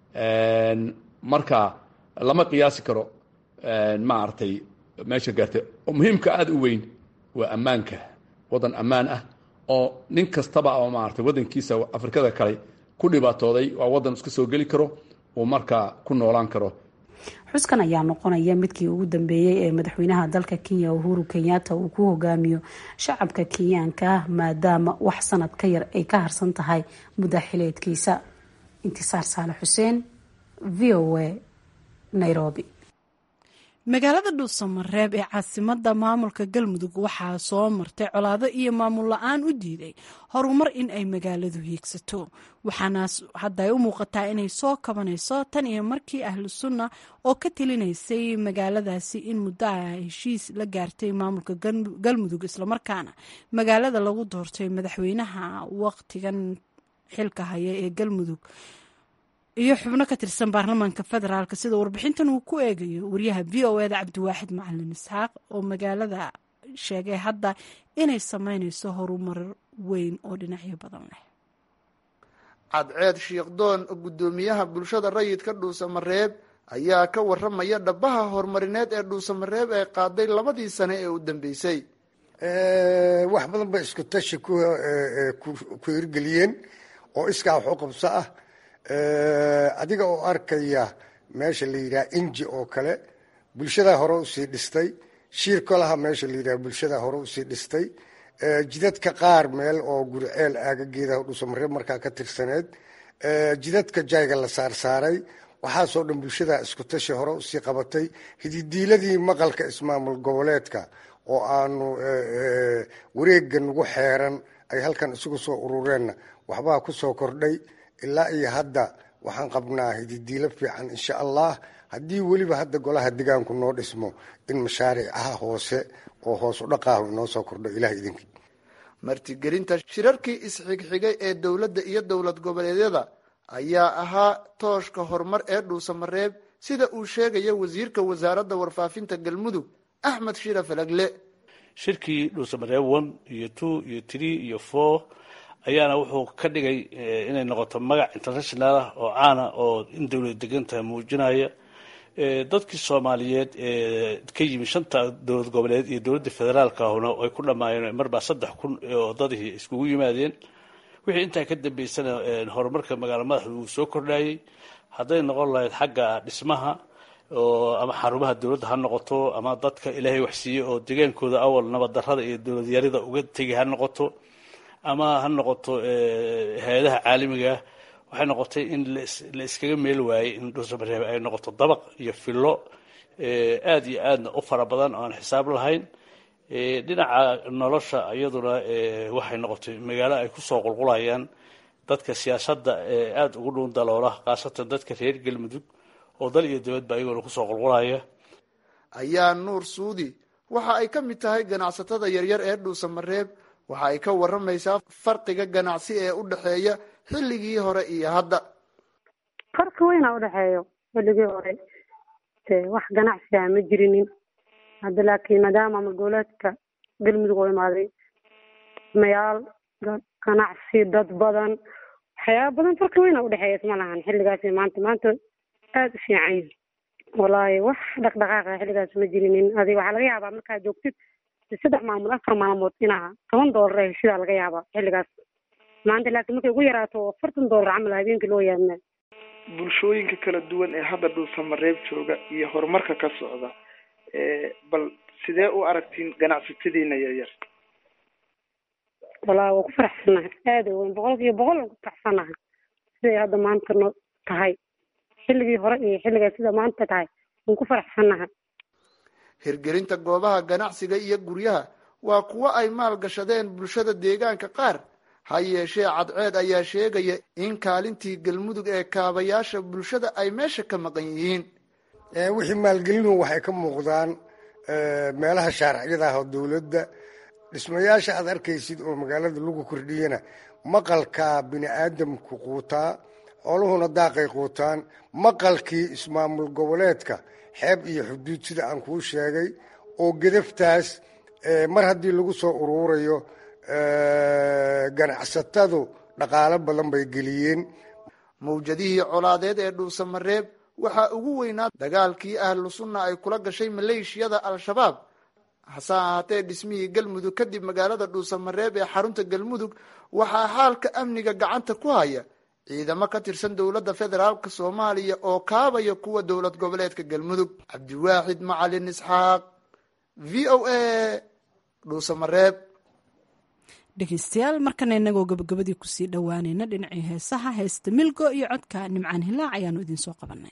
marka lama qiyaasi karo maaragtay meesha gaartay oo muhiimka aada u weyn waa ammaanka waddan ammaan ah oo nin kastaba oo maaragtay waddankiisa afrikada kale ku dhibaatooday waa waddan iska soo geli karo uu markaa ku noolaan karo xuskan ayaa noqonaya midkii ugu dambeeyey ee madaxweynaha dalka kenya uhuru kenyatta uu ku hogaamiyo shacabka kenyaanka maadaama wax sanad ka yar ay ka harsan tahay mudda xileedkiisa intisaar saale xuseen v o a nairobi magaalada dhuusamareeb ee caasimada maamulka galmudug waxaa soo martay colaado iyo maamul la-aan u diiday horumar in ay magaaladu hiigsato waxaana hadda ay u muuqataa inay soo kabanayso tan iyo markii ahlu sunna oo ka talinaysay magaaladaasi in muddo ah heshiis la gaartay maamulka galmudug islamarkaana magaalada lagu doortay madaxweynaha waqtigan xilka haya ee galmudug iyo xubno ka tirsan baarlamaanka federaalk sida warbixintan uu ku eegayo wariyaha v o eda cabdiwaaxid macalin isxaaq oo magaalada sheegay hadda inay sameyneyso horumar weyn oo dhinacyo badan leh cadceed shiikhdoon guddoomiyaha bulshada rayidka dhuusamareeb ayaa ka waramaya dhabaha horumarineed ee dhuusamareeb ee qaaday labadii sane ee u dambeysay wax badan bay isku tashi ku hirgeliyeen oo iskaa wax u qabso ah adiga oo arkaya meesha la yidhaha inji oo kale bulshadaa hore usii dhistay shiir kolaha meesha la yidhaha bulshadaa hore usii dhistay jidadka qaar meel oo guriceel aagageedaha dhuusamareeb markaa ka tirsaneed jidadka jayga la saarsaaray waxaasoo dhan bulshadaa isku tashi hore usii qabatay hididiiladii maqalka ismaamul goboleedka oo aanu wareega nagu xeeran ay halkan isugu soo urureenna waxbaa ku soo kordhay ilaa iyo hadda waxaan qabnaa hididiilo fiican insha allah haddii weliba hadda golaha degaanku noo dhismo in mashaariicaha hoose oo hoos u dhaqaahu inoo soo kordho ilaah idinkii martigelinta shirarkii isxigxigay ee dowladda iyo dowlad goboleedyada ayaa ahaa tooshka horumar ee dhuusamareeb sida uu sheegaya wasiirka wasaaradda warfaafinta galmudug axmed shira falagle shirkii dhuusamareeb one iyo two iyo three iyo four ayaana wuxuu ka dhigay inay noqoto magac international ah oo caana oo in dowlad degantaha muujinaya dadkii soomaaliyeed ee ka yimi shanta dowlad goboleed iyo dowladda federaalka ahuna ay ku dhammaayeen marbaa saddex kun oo dadihii iskugu yimaadeen wixii intaa ka dambeysana horumarka magaalo madaxda uu soo kordhayey hadday noqon lahayd xagga dhismaha oo ama xarumaha dowladda ha noqoto ama dadka ilaahay waxsiiyey oo degaankooda awal nabaddarrada iyo dowladyarida uga tegi ha noqoto ama ha noqoto hay-adaha caalamiga waxay noqotay in la iskaga meel waayey in dhuusamareeb ay noqoto dabaq iyo fillo aada iyo aadna u fara badan oo aan xisaab lahayn dhinaca nolosha iyaduna waxay noqotay magaalo ay kusoo qulqulayaan dadka siyaasadda aada ugu dhuun daloola khaasatan dadka reer galmudug oo dal iyo dibadba ayagoona kusoo qulqulaya ayaa nuur suudi waxa ay ka mid tahay ganacsatada yaryar ee dhuusamareeb waxa ay ka waramaysaa farqiga ganacsi ee u dhexeeya xilligii hore iyo hadda farqi weynaa udhexeeyo xilligii hore wax ganacsiga ma jirinin hadda laakiin maadaama magoolaadka galmudug oo imaaday mayaal ganacsi dad badan waxyaaba badan farqi weyna udhexeeya isma lahan xilligaas maanta maanta aada u fiican yihin wallaahi wax dhaqdhaqaaqa xilligaas ma jirinin adig waxaa laga yaabaa markaad joogtid saddex maamul afar maalmood inaa toban doolar ee heshidaa laga yaabaa xilligaas maanta laakiin markay ugu yaraato afartan doolar camal habeenkii loo yaabnaa bulshooyinka kala duwan ee hadda dhuusamareeb jooga iyo horumarka ka socda bal sidee u aragtiin ganacsatadiina yaryar wallaahi waa ku faraxsanahay aada weyn boqolkiiba boqol aan ku faraxsanahay siday hadda maanta no tahay xilligii hore iyo xilligaa sida maanta tahay waan ku faraxsanahay hirgelinta goobaha ganacsiga iyo guryaha waa kuwo ay maal gashadeen bulshada deegaanka qaar ha yeeshee cadceed ayaa sheegaya in kaalintii galmudug ee kaabayaasha bulshada ay meesha ka maqan yihiin wixii maalgelinu waxay ka muuqdaan meelaha shaarciyada ah oo dowladda dhismayaasha aad arkaysid oo magaalada lagu kordhiyana maqalkaa bini aadamku quutaa xooluhuna daaqay quutaan maqalkii ismaamul goboleedka xeeb iyo xuduud sida aan kuu sheegay oo gedaftaas mar haddii lagu soo uruurayo ganacsatadu dhaqaalo badan bay geliyeen mawjadihii colaadeed ee dhuusamareeb waxaa ugu weynaa dagaalkii ahlu sunna ay kula gashay maleeshiyada al-shabaab hase ahaatee dhismihii galmudug kadib magaalada dhuusamareeb ee xarunta galmudug waxaa xaalka amniga gacanta ku haya ciidamo ka tirsan dowladda federaalk soomaaliya oo kaabaya kuwa dowlad goboleedka galmudug cabdiwaaxid macalin isxaaq v o a dhuusamareeb dhegeystayaal markana inagoo gabagabadii kusii dhowaanayna dhinacii heesaha heesta milgo iyo codka nimcaan hilaac ayaanu idinsoo qabanay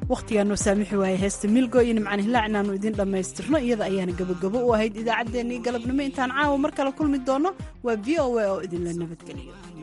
wakhtigaa noo saamixi waayay heesta milgo iyo nimcaan hilaac inaannu idiin dhammaystirno iyada ayaana gabagabo u ahayd idaacaddeenii galabnimo intaan caawa mar kale kulmi doonno waa v o a oo idinla nabadgeliyo